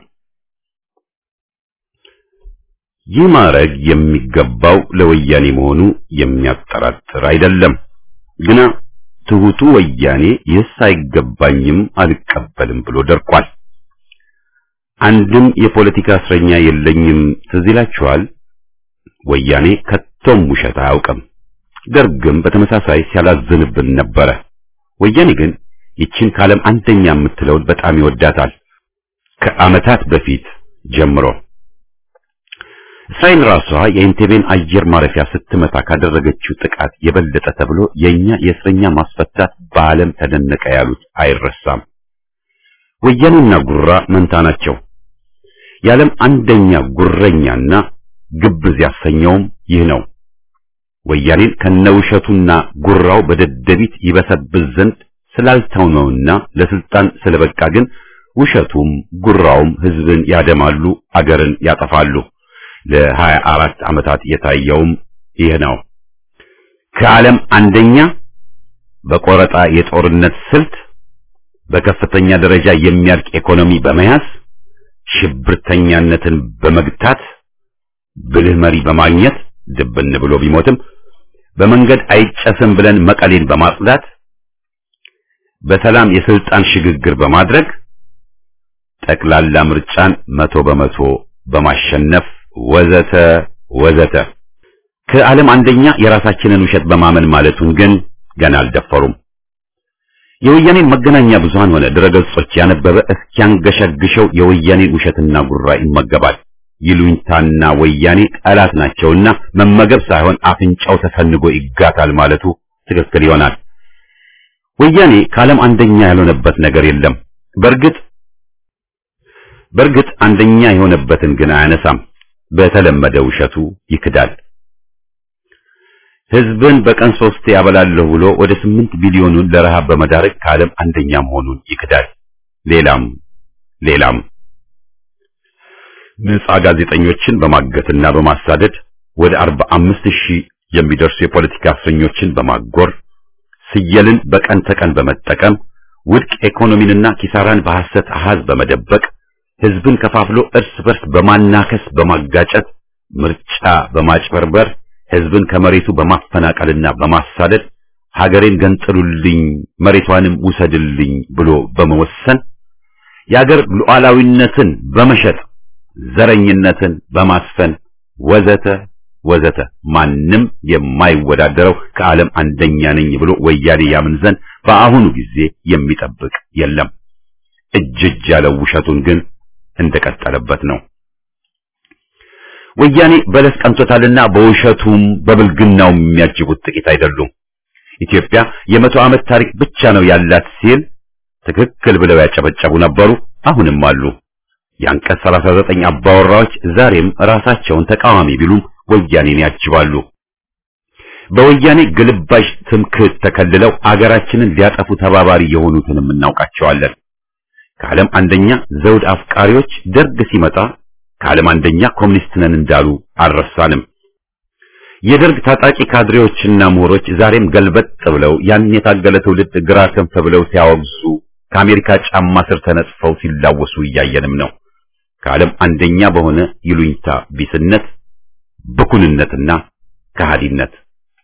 ይህ ማዕረግ የሚገባው ለወያኔ መሆኑ የሚያጠራጥር አይደለም። ግና ትሁቱ ወያኔ ይህስ አይገባኝም አልቀበልም ብሎ ደርቋል። አንድም የፖለቲካ እስረኛ የለኝም ትዝ ይላችኋል። ወያኔ ከቶም ውሸት አያውቅም። ደርግም በተመሳሳይ ሲያላዝንብን ነበረ። ወያኔ ግን ይችን ከዓለም አንደኛ የምትለውን በጣም ይወዳታል። ከዓመታት በፊት ጀምሮ እስራኤል ራሷ የኢንቴቤን አየር ማረፊያ ስትመታ ካደረገችው ጥቃት የበለጠ ተብሎ የኛ የእስረኛ ማስፈታት በዓለም ተደነቀ ያሉት አይረሳም። ወያኔና ጉራ መንታ ናቸው። የዓለም አንደኛ ጉረኛና ግብዝ ያሰኘውም ይህ ነው። ወያኔን ከነውሸቱና ጉራው በደደቢት ይበሰብስ ዘንድ ስላልተውነውና ለስልጣን ስለበቃ ግን ውሸቱም ጉራውም ህዝብን ያደማሉ፣ አገርን ያጠፋሉ። ለሀያ አራት ዓመታት የታየውም ይህ ነው። ከዓለም አንደኛ በቆረጣ የጦርነት ስልት በከፍተኛ ደረጃ የሚያልቅ ኢኮኖሚ በመያዝ ሽብርተኛነትን በመግታት ብልህ መሪ በማግኘት ድብን ብሎ ቢሞትም በመንገድ አይጨስም ብለን መቀሌን በማጽዳት በሰላም የስልጣን ሽግግር በማድረግ ጠቅላላ ምርጫን መቶ በመቶ በማሸነፍ ወዘተ ወዘተ ከዓለም አንደኛ የራሳችንን ውሸት በማመን ማለቱን ግን ገና አልደፈሩም። የወያኔን መገናኛ ብዙሃን ሆነ ድረገጾች ያነበበ እስኪያንገሸግሸው የወያኔን ውሸትና ጉራ ይመገባል። ይሉኝታና ወያኔ ጠላት ናቸውና መመገብ ሳይሆን አፍንጫው ተሰንጎ ይጋታል ማለቱ ትክክል ይሆናል። ወያኔ ከዓለም አንደኛ ያልሆነበት ነገር የለም። በእርግጥ በእርግጥ አንደኛ የሆነበትን ግን አያነሳም። በተለመደ ውሸቱ ይክዳል። ህዝብን በቀን ሶስት ያበላለሁ ብሎ ወደ ስምንት ቢሊዮኑን ለረሃብ በመዳረግ ከዓለም አንደኛ መሆኑን ይክዳል። ሌላም ሌላም ነጻ ጋዜጠኞችን በማገትና በማሳደድ ወደ አርባ አምስት ሺህ የሚደርሱ የፖለቲካ እስረኞችን በማጎር ስየልን በቀን ተቀን በመጠቀም ውድቅ ኢኮኖሚንና ኪሳራን በሐሰት አሃዝ በመደበቅ ህዝብን ከፋፍሎ እርስ በርስ በማናከስ በማጋጨት ምርጫ በማጭበርበር ህዝብን ከመሬቱ በማፈናቀልና በማሳደድ ሀገሬን ገንጥሉልኝ መሬቷንም ውሰድልኝ ብሎ በመወሰን የአገር ሉዓላዊነትን በመሸጥ ዘረኝነትን በማስፈን ወዘተ ወዘተ ማንም የማይወዳደረው ከዓለም አንደኛ ነኝ ብሎ ወያኔ ያምን ዘንድ በአሁኑ ጊዜ የሚጠብቅ የለም። እጅ እጅ ያለው ውሸቱን ግን እንደቀጠለበት ነው። ወያኔ በለስ ቀንቶታልና በውሸቱም በብልግናውም የሚያጅቡት ጥቂት አይደሉም። ኢትዮጵያ የመቶ ዓመት ታሪክ ብቻ ነው ያላት ሲል ትክክል ብለው ያጨበጨቡ ነበሩ፣ አሁንም አሉ። የአንቀጽ 39 አባወራዎች ዛሬም ራሳቸውን ተቃዋሚ ቢሉም ወያኔን ያጅባሉ። በወያኔ ግልባሽ ትምክህት ተከልለው አገራችንን ሊያጠፉ ተባባሪ የሆኑትንም እናውቃቸዋለን። ከዓለም አንደኛ ዘውድ አፍቃሪዎች ደርግ ሲመጣ ከዓለም አንደኛ ኮሙኒስት ነን እንዳሉ አልረሳንም። የደርግ ታጣቂ ካድሬዎችና ምሁሮች ዛሬም ገልበጥ ብለው ያን የታገለ ትውልድ ግራ ክንፍ ብለው ሲያወግዙ ከአሜሪካ ጫማ ስር ተነጽፈው ሲላወሱ እያየንም ነው። ከዓለም አንደኛ በሆነ ይሉኝታ ቢስነት፣ ብኩንነትና ከሃዲነት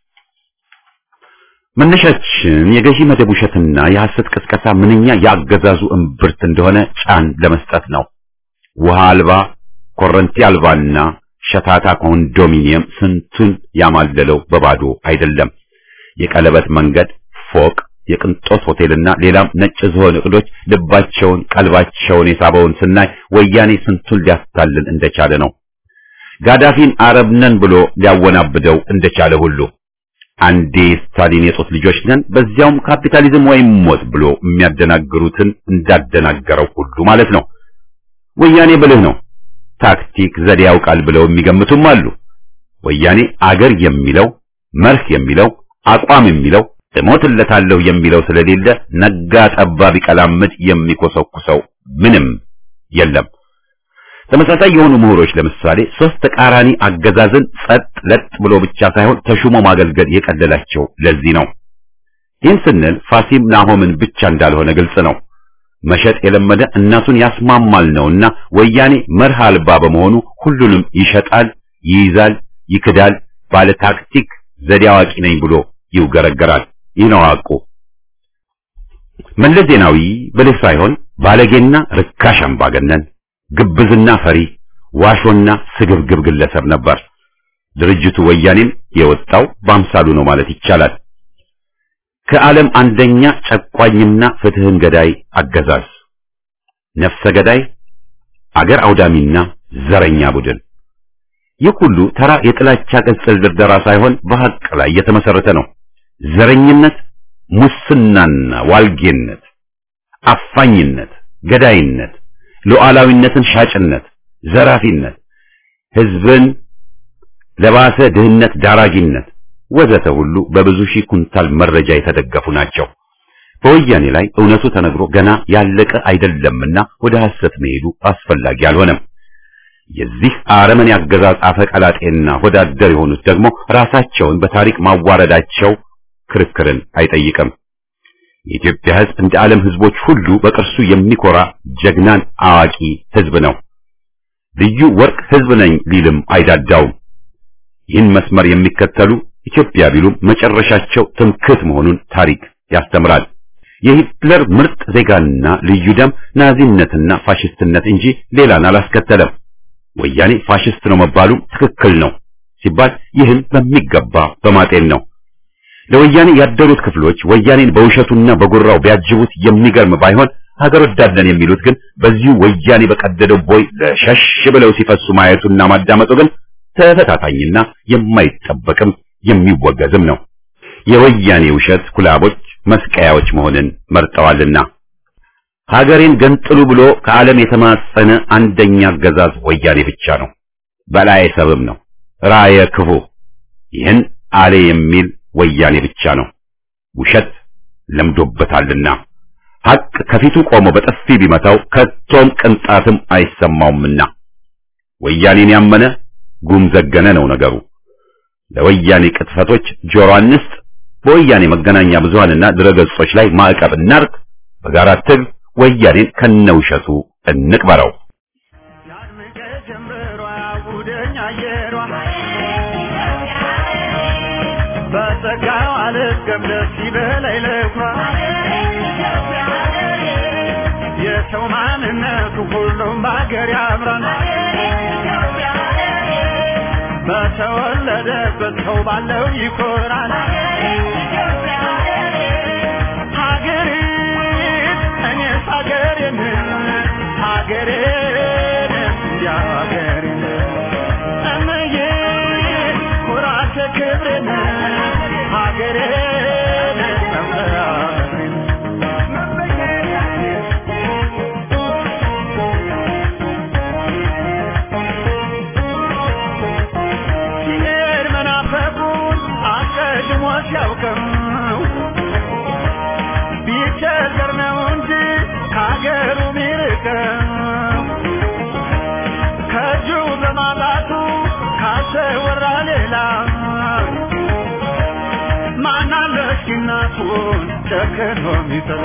መነሻችን የገዢ መደብ ውሸትና የሐሰት ቅስቀሳ ምንኛ ያገዛዙ እምብርት እንደሆነ ጫን ለመስጠት ነው። ውሃ አልባ ኮረንቲ አልባና ሸታታ ኮንዶሚኒየም ስንቱን ያማለለው በባዶ አይደለም። የቀለበት መንገድ፣ ፎቅ፣ የቅንጦት ሆቴልና ሌላም ነጭ ዝሆን እቅዶች ልባቸውን ቀልባቸውን የሳበውን ስናይ ወያኔ ስንቱን ሊያታልል እንደቻለ ነው። ጋዳፊን አረብ ነን ብሎ ሊያወናብደው እንደቻለ ሁሉ አንዴ ስታሊን የጦት ልጆች ነን በዚያውም ካፒታሊዝም ወይም ሞት ብሎ የሚያደናግሩትን እንዳደናገረው ሁሉ ማለት ነው። ወያኔ ብልህ ነው፣ ታክቲክ ዘዴ ያውቃል ብለው የሚገምቱም አሉ። ወያኔ አገር የሚለው መርህ የሚለው አቋም የሚለው እሞትለታለሁ የሚለው ስለሌለ ነጋ ጠባ ቢቀላምድ የሚኮሰኩሰው ምንም የለም። ተመሳሳይ የሆኑ ምሁሮች ለምሳሌ ሶስት ተቃራኒ አገዛዝን ጸጥ ለጥ ብሎ ብቻ ሳይሆን ተሹሞ ማገልገል የቀለላቸው ለዚህ ነው። ይህን ስንል ፋሲም ናሆምን ብቻ እንዳልሆነ ግልጽ ነው። መሸጥ የለመደ እናቱን ያስማማል ነውና ወያኔ መርህ አልባ በመሆኑ ሁሉንም ይሸጣል፣ ይይዛል፣ ይክዳል፣ ባለ ታክቲክ ዘዴ አዋቂ ነኝ ብሎ ይውገረገራል። ይህ ነው ሐቁ። መለስ ዜናዊ ብልህ ሳይሆን ባለጌና ርካሽ አምባገነን ግብዝና ፈሪ ዋሾና ስግብግብ ግለሰብ ነበር። ድርጅቱ ወያኔም የወጣው በአምሳሉ ነው ማለት ይቻላል። ከዓለም አንደኛ ጨቋኝና ፍትህን ገዳይ አገዛዝ፣ ነፍሰ ገዳይ፣ አገር አውዳሚና ዘረኛ ቡድን። ይህ ሁሉ ተራ የጥላቻ ቅጽል ድርደራ ሳይሆን በሐቅ ላይ የተመሰረተ ነው። ዘረኝነት፣ ሙስናና ዋልጌነት፣ አፋኝነት፣ ገዳይነት ሉዓላዊነትን ሻጭነት፣ ዘራፊነት፣ ህዝብን ለባሰ ድህነት ዳራጊነት ወዘተ ሁሉ በብዙ ሺህ ኩንታል መረጃ የተደገፉ ናቸው። በወያኔ ላይ እውነቱ ተነግሮ ገና ያለቀ አይደለምና ወደ ሐሰት መሄዱ አስፈላጊ አልሆነም። የዚህ አረመኔ አገዛዝ አፈቀላጤና ወዳደር የሆኑት ደግሞ ራሳቸውን በታሪክ ማዋረዳቸው ክርክርን አይጠይቅም። የኢትዮጵያ ህዝብ እንደ ዓለም ህዝቦች ሁሉ በቅርሱ የሚኮራ ጀግናን አዋቂ ህዝብ ነው። ልዩ ወርቅ ህዝብ ነኝ ሊልም አይዳዳውም። ይህን መስመር የሚከተሉ ኢትዮጵያ ቢሉም መጨረሻቸው ትምክህት መሆኑን ታሪክ ያስተምራል። የሂትለር ምርጥ ዜጋና ልዩ ደም ናዚነትና ፋሽስትነት እንጂ ሌላን አላስከተለም። ወያኔ ፋሽስት ነው መባሉ ትክክል ነው ሲባል ይህን በሚገባ በማጤን ነው። ለወያኔ ያደሩት ክፍሎች ወያኔን በውሸቱና በጉራው ቢያጅቡት የሚገርም ባይሆን ሀገር ወዳድነን የሚሉት ግን በዚሁ ወያኔ በቀደደው ቦይ ለሸሽ ብለው ሲፈሱ ማየቱና ማዳመጡ ግን ተፈታታኝና የማይጠበቅም የሚወገዝም ነው። የወያኔ ውሸት ኩላቦች መስቀያዎች መሆንን መርጠዋልና ሀገሬን ገንጥሉ ብሎ ከዓለም የተማጸነ አንደኛ አገዛዝ ወያኔ ብቻ ነው። በላየ ሰብም ነው፣ ራየ ክፉ። ይህን አሌ የሚል ወያኔ ብቻ ነው። ውሸት ለምዶበታልና ሐቅ ከፊቱ ቆሞ በጥፊ ቢመታው ከቶም ቅንጣትም አይሰማውምና ወያኔን ያመነ ጉም ዘገነ ነው ነገሩ። ለወያኔ ቅጥፈቶች ጆሮ አንስጥ። በወያኔ መገናኛ ብዙሃንና ድረገጾች ላይ ማዕቀብ እናርግ። በጋራ ትግል ወያኔን ከነውሸቱ እንቅበረው። ያድምቀ ጀምበሯ ጉደኛ አየሯ በጸጋው አልገም ደስ ይበላይ ለኳ የሰው ማንነቱ ሁሉም በአገር ያምራል በተወለደበት ሰው ባለው ይኮራል ሀገሬን እኔስ ሀገሬን ሀገሬን እንዲያ ሀገሬን እምዬ ኩራቴ ክብሬን ሀገሬን መመራሬን ሲሄድ መናፈቁን አስቀድሞ ሲያውቀው ቢቸገር ነው እንጂ ከሀገሩ ሚርቀው ከእጁ በማጣቱ ካሰወራ ሌላ ማናለ እስኪ እናቱን ጨክኖ ሚጥላ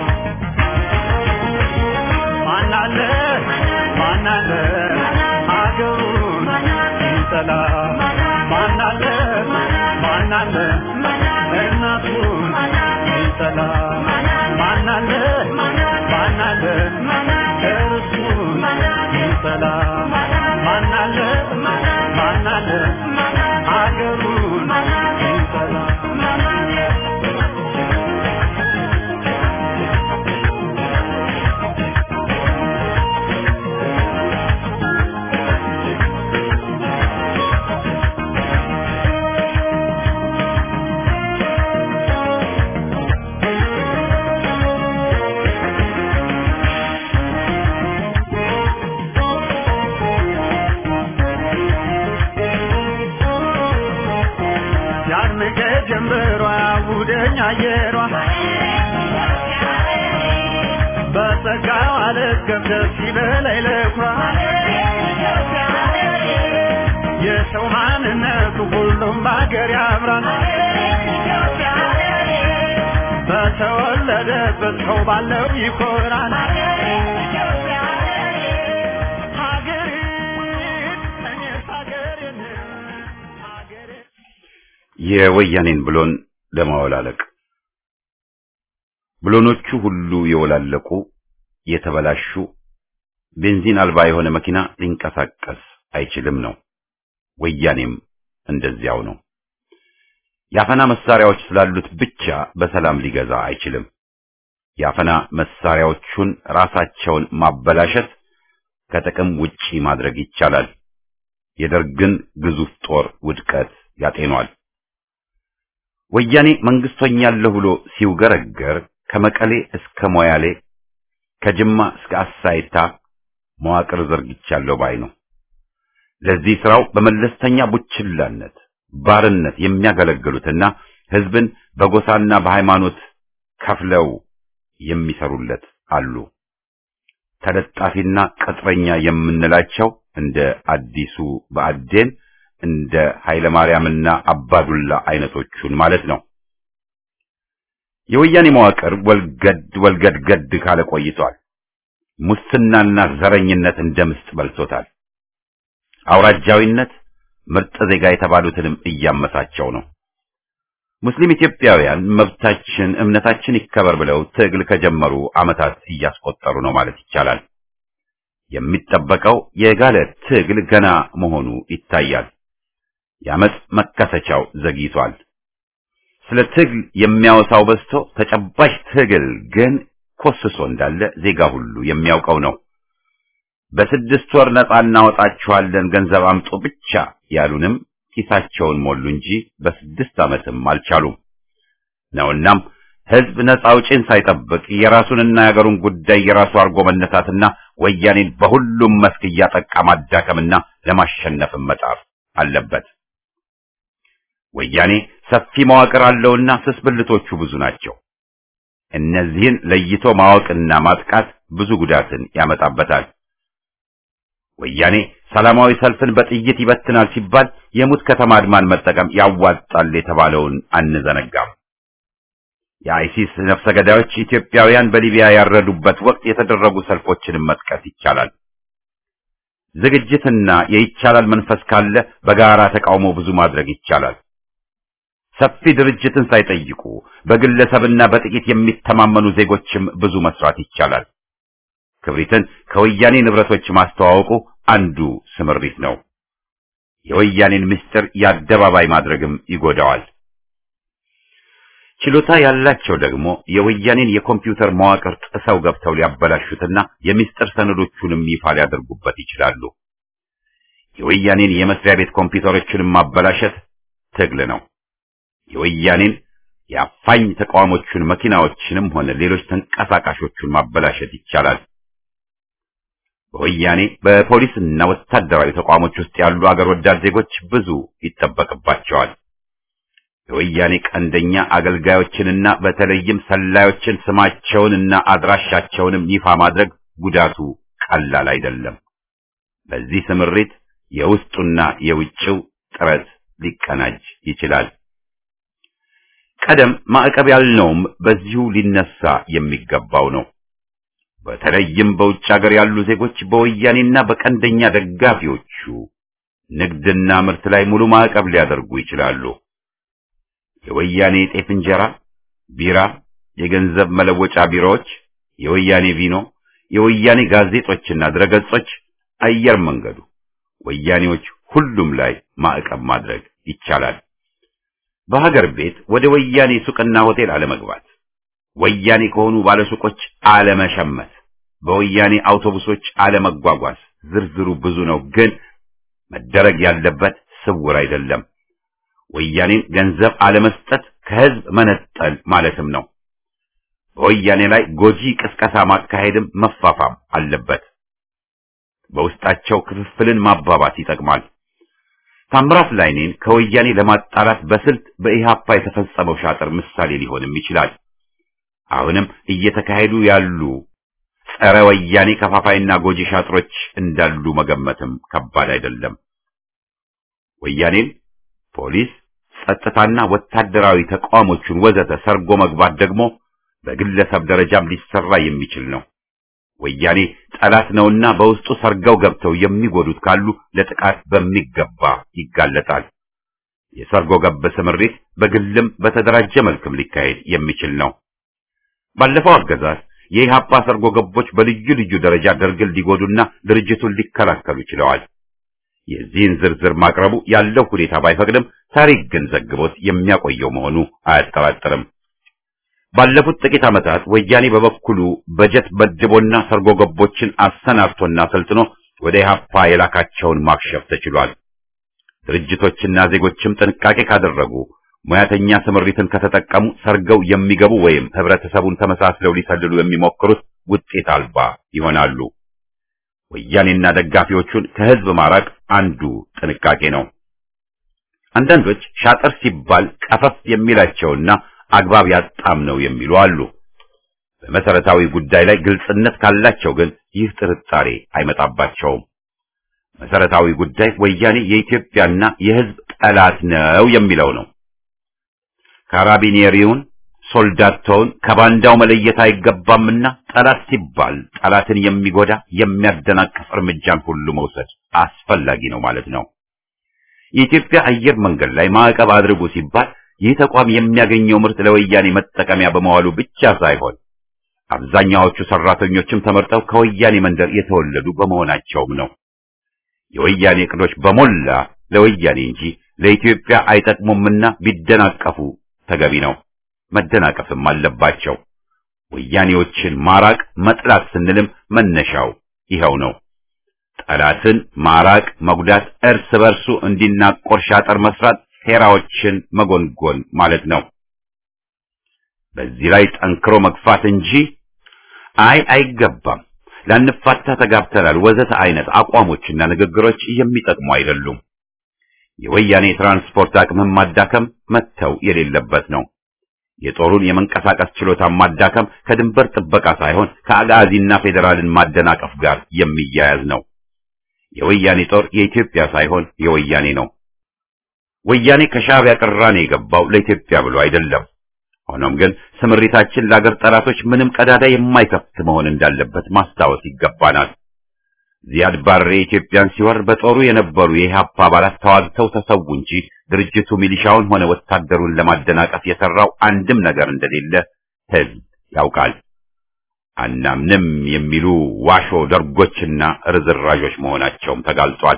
ማናለ ማናለ አገሩን ሚጠላ ማናለ ማናለ እናቱን ሚጠላ ማናለ ማናለ እርሱን ሚጠላ ማናለ ማናለ አገሩን ሚጠላ ያድምቀ ጀምበሯ ጉደኛ አየሯ በጸጋው አልገብ ደስ ይበላይ ለኳ የሰው ማንነቱ ሁሉም በአገር ያምራል በተወለደበት ሰው ባለው ይኮራል ሀገሬን እኔስ ሀገሬን ሀገሬን የወያኔን ብሎን ለማወላለቅ ብሎኖቹ ሁሉ የወላለቁ የተበላሹ ቤንዚን አልባ የሆነ መኪና ሊንቀሳቀስ አይችልም ነው። ወያኔም እንደዚያው ነው። የአፈና መሳሪያዎች ስላሉት ብቻ በሰላም ሊገዛ አይችልም። የአፈና መሳሪያዎቹን ራሳቸውን ማበላሸት ከጥቅም ውጪ ማድረግ ይቻላል። የደርግን ግዙፍ ጦር ውድቀት ያጤኗል። ወያኔ መንግስት ሆኛለሁ ብሎ ሲውገረገር ከመቀሌ እስከ ሞያሌ ከጅማ እስከ አሳይታ መዋቅር ዘርግቻለሁ ባይ ነው። ለዚህ ስራው በመለስተኛ ቡችላነት ባርነት የሚያገለግሉትና ህዝብን በጎሳና በሃይማኖት ከፍለው የሚሰሩለት አሉ። ተለጣፊና ቅጥረኛ የምንላቸው እንደ አዲሱ ብአዴን እንደ ኃይለ ማርያምና አባዱላ አይነቶቹን ማለት ነው። የወያኔ መዋቅር ወልገድ ወልገድ ገድ ካለ ቆይቷል። ሙስናና ዘረኝነት እንደ ምስጥ በልቶታል። አውራጃዊነት ምርጥ ዜጋ የተባሉትንም እያመሳቸው ነው። ሙስሊም ኢትዮጵያውያን መብታችን፣ እምነታችን ይከበር ብለው ትግል ከጀመሩ ዓመታት እያስቆጠሩ ነው ማለት ይቻላል። የሚጠበቀው የጋለ ትግል ገና መሆኑ ይታያል። የአመፅ መከሰቻው ዘግይቷል። ስለ ትግል የሚያወሳው በዝቶ ተጨባጭ ትግል ግን ኮስሶ እንዳለ ዜጋ ሁሉ የሚያውቀው ነው። በስድስት ወር ነጻ እናወጣችኋለን ገንዘብ አምጡ ብቻ ያሉንም ኪሳቸውን ሞሉ እንጂ በስድስት ዓመትም አልቻሉም ነውናም ህዝብ ነጻ አውጪን ሳይጠብቅ የራሱንና የአገሩን ጉዳይ የራሱ አድርጎ መነሳትና ወያኔን በሁሉም መስክ እያጠቃ ማዳከምና ለማሸነፍም መጣር አለበት። ወያኔ ሰፊ መዋቅር አለውና ስስ ብልቶቹ ብዙ ናቸው። እነዚህን ለይቶ ማወቅና ማጥቃት ብዙ ጉዳትን ያመጣበታል። ወያኔ ሰላማዊ ሰልፍን በጥይት ይበትናል ሲባል የሙት ከተማ አድማን መጠቀም ያዋጣል የተባለውን አንዘነጋም። የአይሲስ ነፍሰ ገዳዮች ኢትዮጵያውያን በሊቢያ ያረዱበት ወቅት የተደረጉ ሰልፎችንም መጥቀስ ይቻላል። ዝግጅትና የይቻላል መንፈስ ካለ በጋራ ተቃውሞ ብዙ ማድረግ ይቻላል። ሰፊ ድርጅትን ሳይጠይቁ በግለሰብና በጥቂት የሚተማመኑ ዜጎችም ብዙ መስራት ይቻላል። ክብሪትን ከወያኔ ንብረቶች ማስተዋወቁ አንዱ ስምሪት ነው። የወያኔን ምስጢር የአደባባይ ማድረግም ይጎዳዋል። ችሎታ ያላቸው ደግሞ የወያኔን የኮምፒውተር መዋቅር ጥሰው ገብተው ሊያበላሹትና የምስጢር ሰነዶቹንም ይፋ ሊያደርጉበት ይችላሉ። የወያኔን የመስሪያ ቤት ኮምፒውተሮችንም ማበላሸት ትግል ነው። የወያኔን የአፋኝ ተቃዋሞቹን መኪናዎችንም ሆነ ሌሎች ተንቀሳቃሾቹን ማበላሸት ይቻላል። በወያኔ በፖሊስና ወታደራዊ ተቋሞች ውስጥ ያሉ አገር ወዳድ ዜጎች ብዙ ይጠበቅባቸዋል። የወያኔ ቀንደኛ አገልጋዮችንና በተለይም ሰላዮችን ስማቸውንና አድራሻቸውንም ይፋ ማድረግ ጉዳቱ ቀላል አይደለም። በዚህ ስምሪት የውስጡና የውጭው ጥረት ሊቀናጅ ይችላል። ቀደም ማዕቀብ ያልነውም በዚሁ ሊነሳ የሚገባው ነው። በተለይም በውጭ ሀገር ያሉ ዜጎች በወያኔና በቀንደኛ ደጋፊዎቹ ንግድና ምርት ላይ ሙሉ ማዕቀብ ሊያደርጉ ይችላሉ። የወያኔ ጤፍ እንጀራ፣ ቢራ፣ የገንዘብ መለወጫ ቢሮዎች፣ የወያኔ ቪኖ፣ የወያኔ ጋዜጦችና ድረገጾች፣ አየር መንገዱ፣ ወያኔዎች ሁሉም ላይ ማዕቀብ ማድረግ ይቻላል። በሀገር ቤት ወደ ወያኔ ሱቅና ሆቴል አለመግባት፣ ወያኔ ከሆኑ ባለሱቆች አለመሸመት፣ በወያኔ አውቶቡሶች አለመጓጓዝ፣ ዝርዝሩ ብዙ ነው፣ ግን መደረግ ያለበት ስውር አይደለም። ወያኔን ገንዘብ አለመስጠት ከህዝብ መነጠል ማለትም ነው። በወያኔ ላይ ጎጂ ቅስቀሳ ማካሄድም መፋፋም አለበት። በውስጣቸው ክፍፍልን ማባባት ይጠቅማል። ታምራት ላይኔን ከወያኔ ለማጣላት በስልት በኢሃፓ የተፈጸመው ሻጥር ምሳሌ ሊሆንም ይችላል። አሁንም እየተካሄዱ ያሉ ጸረ ወያኔ ከፋፋይና ጎጂ ሻጥሮች እንዳሉ መገመትም ከባድ አይደለም። ወያኔን ፖሊስ፣ ጸጥታና ወታደራዊ ተቋሞቹን ወዘተ ሰርጎ መግባት ደግሞ በግለሰብ ደረጃም ሊሰራ የሚችል ነው። ወያኔ ጠላት ነውና በውስጡ ሰርገው ገብተው የሚጎዱት ካሉ ለጥቃት በሚገባ ይጋለጣል። የሰርጎ ገብ ስምሪት በግልም በተደራጀ መልክም ሊካሄድ የሚችል ነው። ባለፈው አገዛዝ የኢህአፓ ሰርጎ ገቦች በልዩ ልዩ ደረጃ ደርግን ሊጎዱና ድርጅቱን ሊከላከሉ ችለዋል። የዚህን ዝርዝር ማቅረቡ ያለው ሁኔታ ባይፈቅድም ታሪክ ግን ዘግቦት የሚያቆየው መሆኑ አያጠራጥርም። ባለፉት ጥቂት ዓመታት ወያኔ በበኩሉ በጀት መድቦና ሰርጎ ገቦችን አሰናድቶና ሰልጥኖ ወደ ኢህአፓ የላካቸውን ማክሸፍ ተችሏል። ድርጅቶችና ዜጎችም ጥንቃቄ ካደረጉ ሙያተኛ ስምሪትን ከተጠቀሙ ሰርገው የሚገቡ ወይም ህብረተሰቡን ተመሳስለው ሊሰልሉ የሚሞክሩት ውጤት አልባ ይሆናሉ። ወያኔና ደጋፊዎቹን ከህዝብ ማራቅ አንዱ ጥንቃቄ ነው። አንዳንዶች ሻጥር ሲባል ቀፈፍ የሚላቸውና አግባብ ያጣም ነው የሚሉ አሉ። በመሰረታዊ ጉዳይ ላይ ግልጽነት ካላቸው ግን ይህ ጥርጣሬ አይመጣባቸውም። መሰረታዊ ጉዳይ ወያኔ የኢትዮጵያና የህዝብ ጠላት ነው የሚለው ነው። ካራቢኔሪውን ሶልዳቶውን ከባንዳው መለየት አይገባምና ጠላት ሲባል ጠላትን የሚጎዳ የሚያደናቅፍ እርምጃን ሁሉ መውሰድ አስፈላጊ ነው ማለት ነው። የኢትዮጵያ አየር መንገድ ላይ ማዕቀብ አድርጉ ሲባል ይህ ተቋም የሚያገኘው ምርት ለወያኔ መጠቀሚያ በመዋሉ ብቻ ሳይሆን አብዛኛዎቹ ሰራተኞችም ተመርጠው ከወያኔ መንደር የተወለዱ በመሆናቸውም ነው። የወያኔ እቅዶች በሞላ ለወያኔ እንጂ ለኢትዮጵያ አይጠቅሙምና ቢደናቀፉ ተገቢ ነው። መደናቀፍም አለባቸው። ወያኔዎችን ማራቅ መጥላት ስንልም መነሻው ይኸው ነው። ጠላትን ማራቅ፣ መጉዳት፣ እርስ በርሱ እንዲናቆር ሻጠር መስራት፣ ሴራዎችን መጎንጎን ማለት ነው። በዚህ ላይ ጠንክሮ መግፋት እንጂ አይ አይገባም፣ ላንፋታ ተጋብተናል ወዘተ አይነት አቋሞችና ንግግሮች የሚጠቅሙ አይደሉም። የወያኔ ትራንስፖርት አቅምን ማዳከም መተው የሌለበት ነው። የጦሩን የመንቀሳቀስ ችሎታ ማዳከም ከድንበር ጥበቃ ሳይሆን ከአጋዚና ፌዴራልን ማደናቀፍ ጋር የሚያያዝ ነው። የወያኔ ጦር የኢትዮጵያ ሳይሆን የወያኔ ነው። ወያኔ ከሻዕቢያ ቅራኔ የገባው ለኢትዮጵያ ብሎ አይደለም። ሆኖም ግን ስምሪታችን ለአገር ጠላቶች ምንም ቀዳዳ የማይከፍት መሆን እንዳለበት ማስታወስ ይገባናል። ዚያድ ባሬ ኢትዮጵያን ሲወር በጦሩ የነበሩ የኢህአፓ አባላት ተዋግተው ተሰዉ እንጂ ድርጅቱ ሚሊሻውን ሆነ ወታደሩን ለማደናቀፍ የሰራው አንድም ነገር እንደሌለ ሕዝብ ያውቃል። አናምንም የሚሉ ዋሾ ደርጎችና ርዝራዦች መሆናቸውም ተጋልጧል።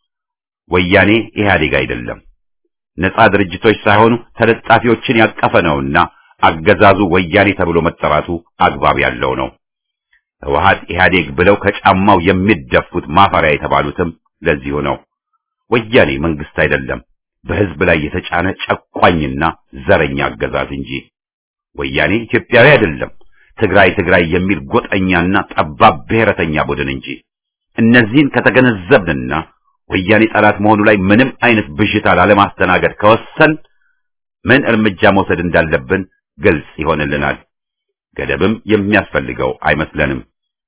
ወያኔ ኢህአዴግ አይደለም። ነጻ ድርጅቶች ሳይሆኑ ተለጣፊዎችን ያቀፈ ነውና አገዛዙ ወያኔ ተብሎ መጠራቱ አግባብ ያለው ነው። ህወሓት ኢህአዴግ ብለው ከጫማው የሚደፉት ማፈሪያ የተባሉትም ለዚሁ ነው። ወያኔ መንግስት አይደለም፣ በህዝብ ላይ የተጫነ ጨቋኝና ዘረኛ አገዛዝ እንጂ። ወያኔ ኢትዮጵያዊ አይደለም፣ ትግራይ ትግራይ የሚል ጎጠኛና ጠባብ ብሔረተኛ ቡድን እንጂ። እነዚህን ከተገነዘብንና ወያኔ ጠላት መሆኑ ላይ ምንም አይነት ብዥታ ላለማስተናገድ ከወሰን ምን እርምጃ መውሰድ እንዳለብን ግልጽ ይሆንልናል። ገደብም የሚያስፈልገው አይመስለንም።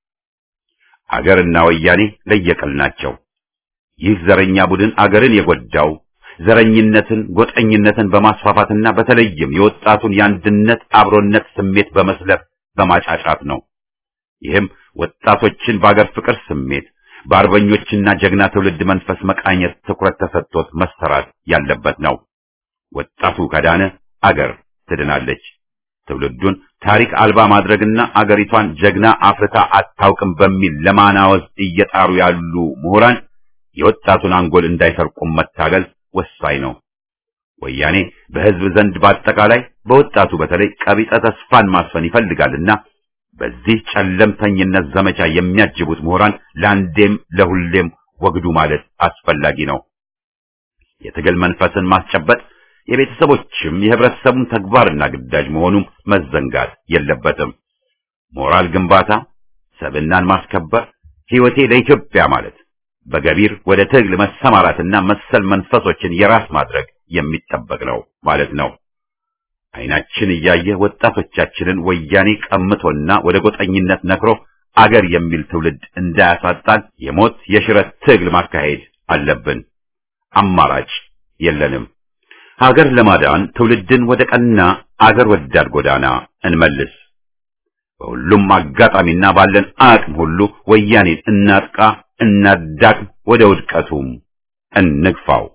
አገርና ወያኔ ለየቅል ናቸው። ይህ ዘረኛ ቡድን አገርን የጎዳው ዘረኝነትን፣ ጎጠኝነትን በማስፋፋትና በተለይም የወጣቱን የአንድነት አብሮነት ስሜት በመስለብ በማጫጫት ነው። ይህም ወጣቶችን በአገር ፍቅር ስሜት በአርበኞችና ጀግና ትውልድ መንፈስ መቃኘት ትኩረት ተሰጥቶት መሰራት ያለበት ነው። ወጣቱ ከዳነ አገር ትድናለች። ትውልዱን ታሪክ አልባ ማድረግና አገሪቷን ጀግና አፍርታ አታውቅም በሚል ለማናወዝ እየጣሩ ያሉ ምሁራን የወጣቱን አንጎል እንዳይሰርቁም መታገል ወሳኝ ነው። ወያኔ በሕዝብ ዘንድ በአጠቃላይ በወጣቱ በተለይ ቀቢጸ ተስፋን ማስፈን ይፈልጋልና በዚህ ጨለምተኝነት ዘመቻ የሚያጅቡት ምሁራን ለአንዴም ለሁሌም ወግዱ ማለት አስፈላጊ ነው። የትግል መንፈስን ማስጨበጥ የቤተሰቦችም የህብረተሰቡን ተግባርና ግዳጅ መሆኑም መዘንጋት የለበትም። ሞራል ግንባታ፣ ሰብናን ማስከበር፣ ሕይወቴ ለኢትዮጵያ ማለት በገቢር ወደ ትግል መሰማራትና መሰል መንፈሶችን የራስ ማድረግ የሚጠበቅ ነው ማለት ነው። አይናችን እያየ ወጣቶቻችንን ወያኔ ቀምቶና ወደ ጎጠኝነት ነክሮ አገር የሚል ትውልድ እንዳያሳጣን የሞት የሽረት ትግል ማካሄድ አለብን። አማራጭ የለንም። ሀገር ለማዳን ትውልድን ወደ ቀና አገር ወዳድ ጎዳና እንመልስ። በሁሉም አጋጣሚና ባለን አቅም ሁሉ ወያኔን እናጥቃ፣ እናዳቅም፣ ወደ ውድቀቱም እንግፋው።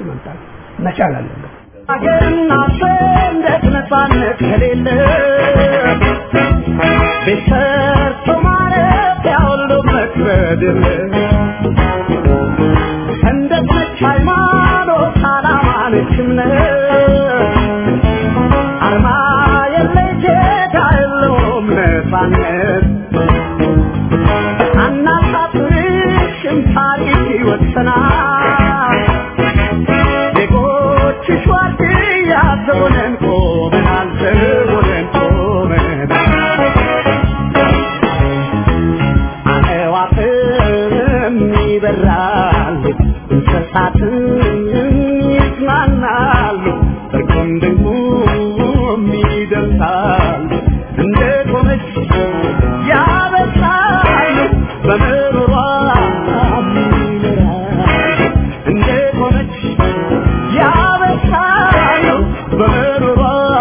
መቻል አለበት። ሀገርና ሰንደቅ ነፃነት ከሌለ ቤት ሰርቶ ማረፍ ያሁሉ መክበድ ሰንደቅ ነች ሃይማኖት፣ ዓላማ ነች እምነት አርማ የለይ ጌታ የለውም ነፃነት አናሳፍርሽም ታሪክ ይወሰናል ዜጎችሽ ዋርድያ ዘቦነን ቆመናል ዘቦነን ቆመናል አዕዋፍም ይበራሉ እንስሳትም ይዝናናሉ እርቁም ድንቁም ይደርሳሉ እንደ ቆመች ያበሳሉ በምሮሯ ይኖራሉ እንደ ቆመች ያበሳሉ በምሮሯ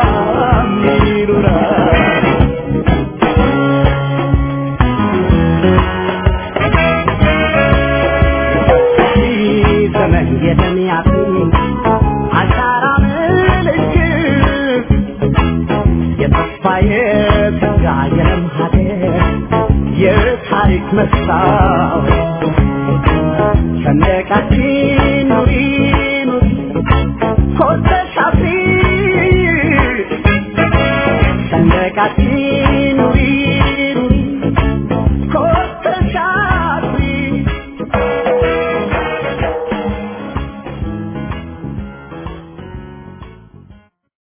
ይኖራሉ ዘመን የተሚያት አሻራ ምልክት የተስፋ የተጋ የለም ሀገር የታሪክ መስታወት ሰንደቃችን ኑሪ ኑሪ ኮርተሽ አፍሪ ሰንደቃችን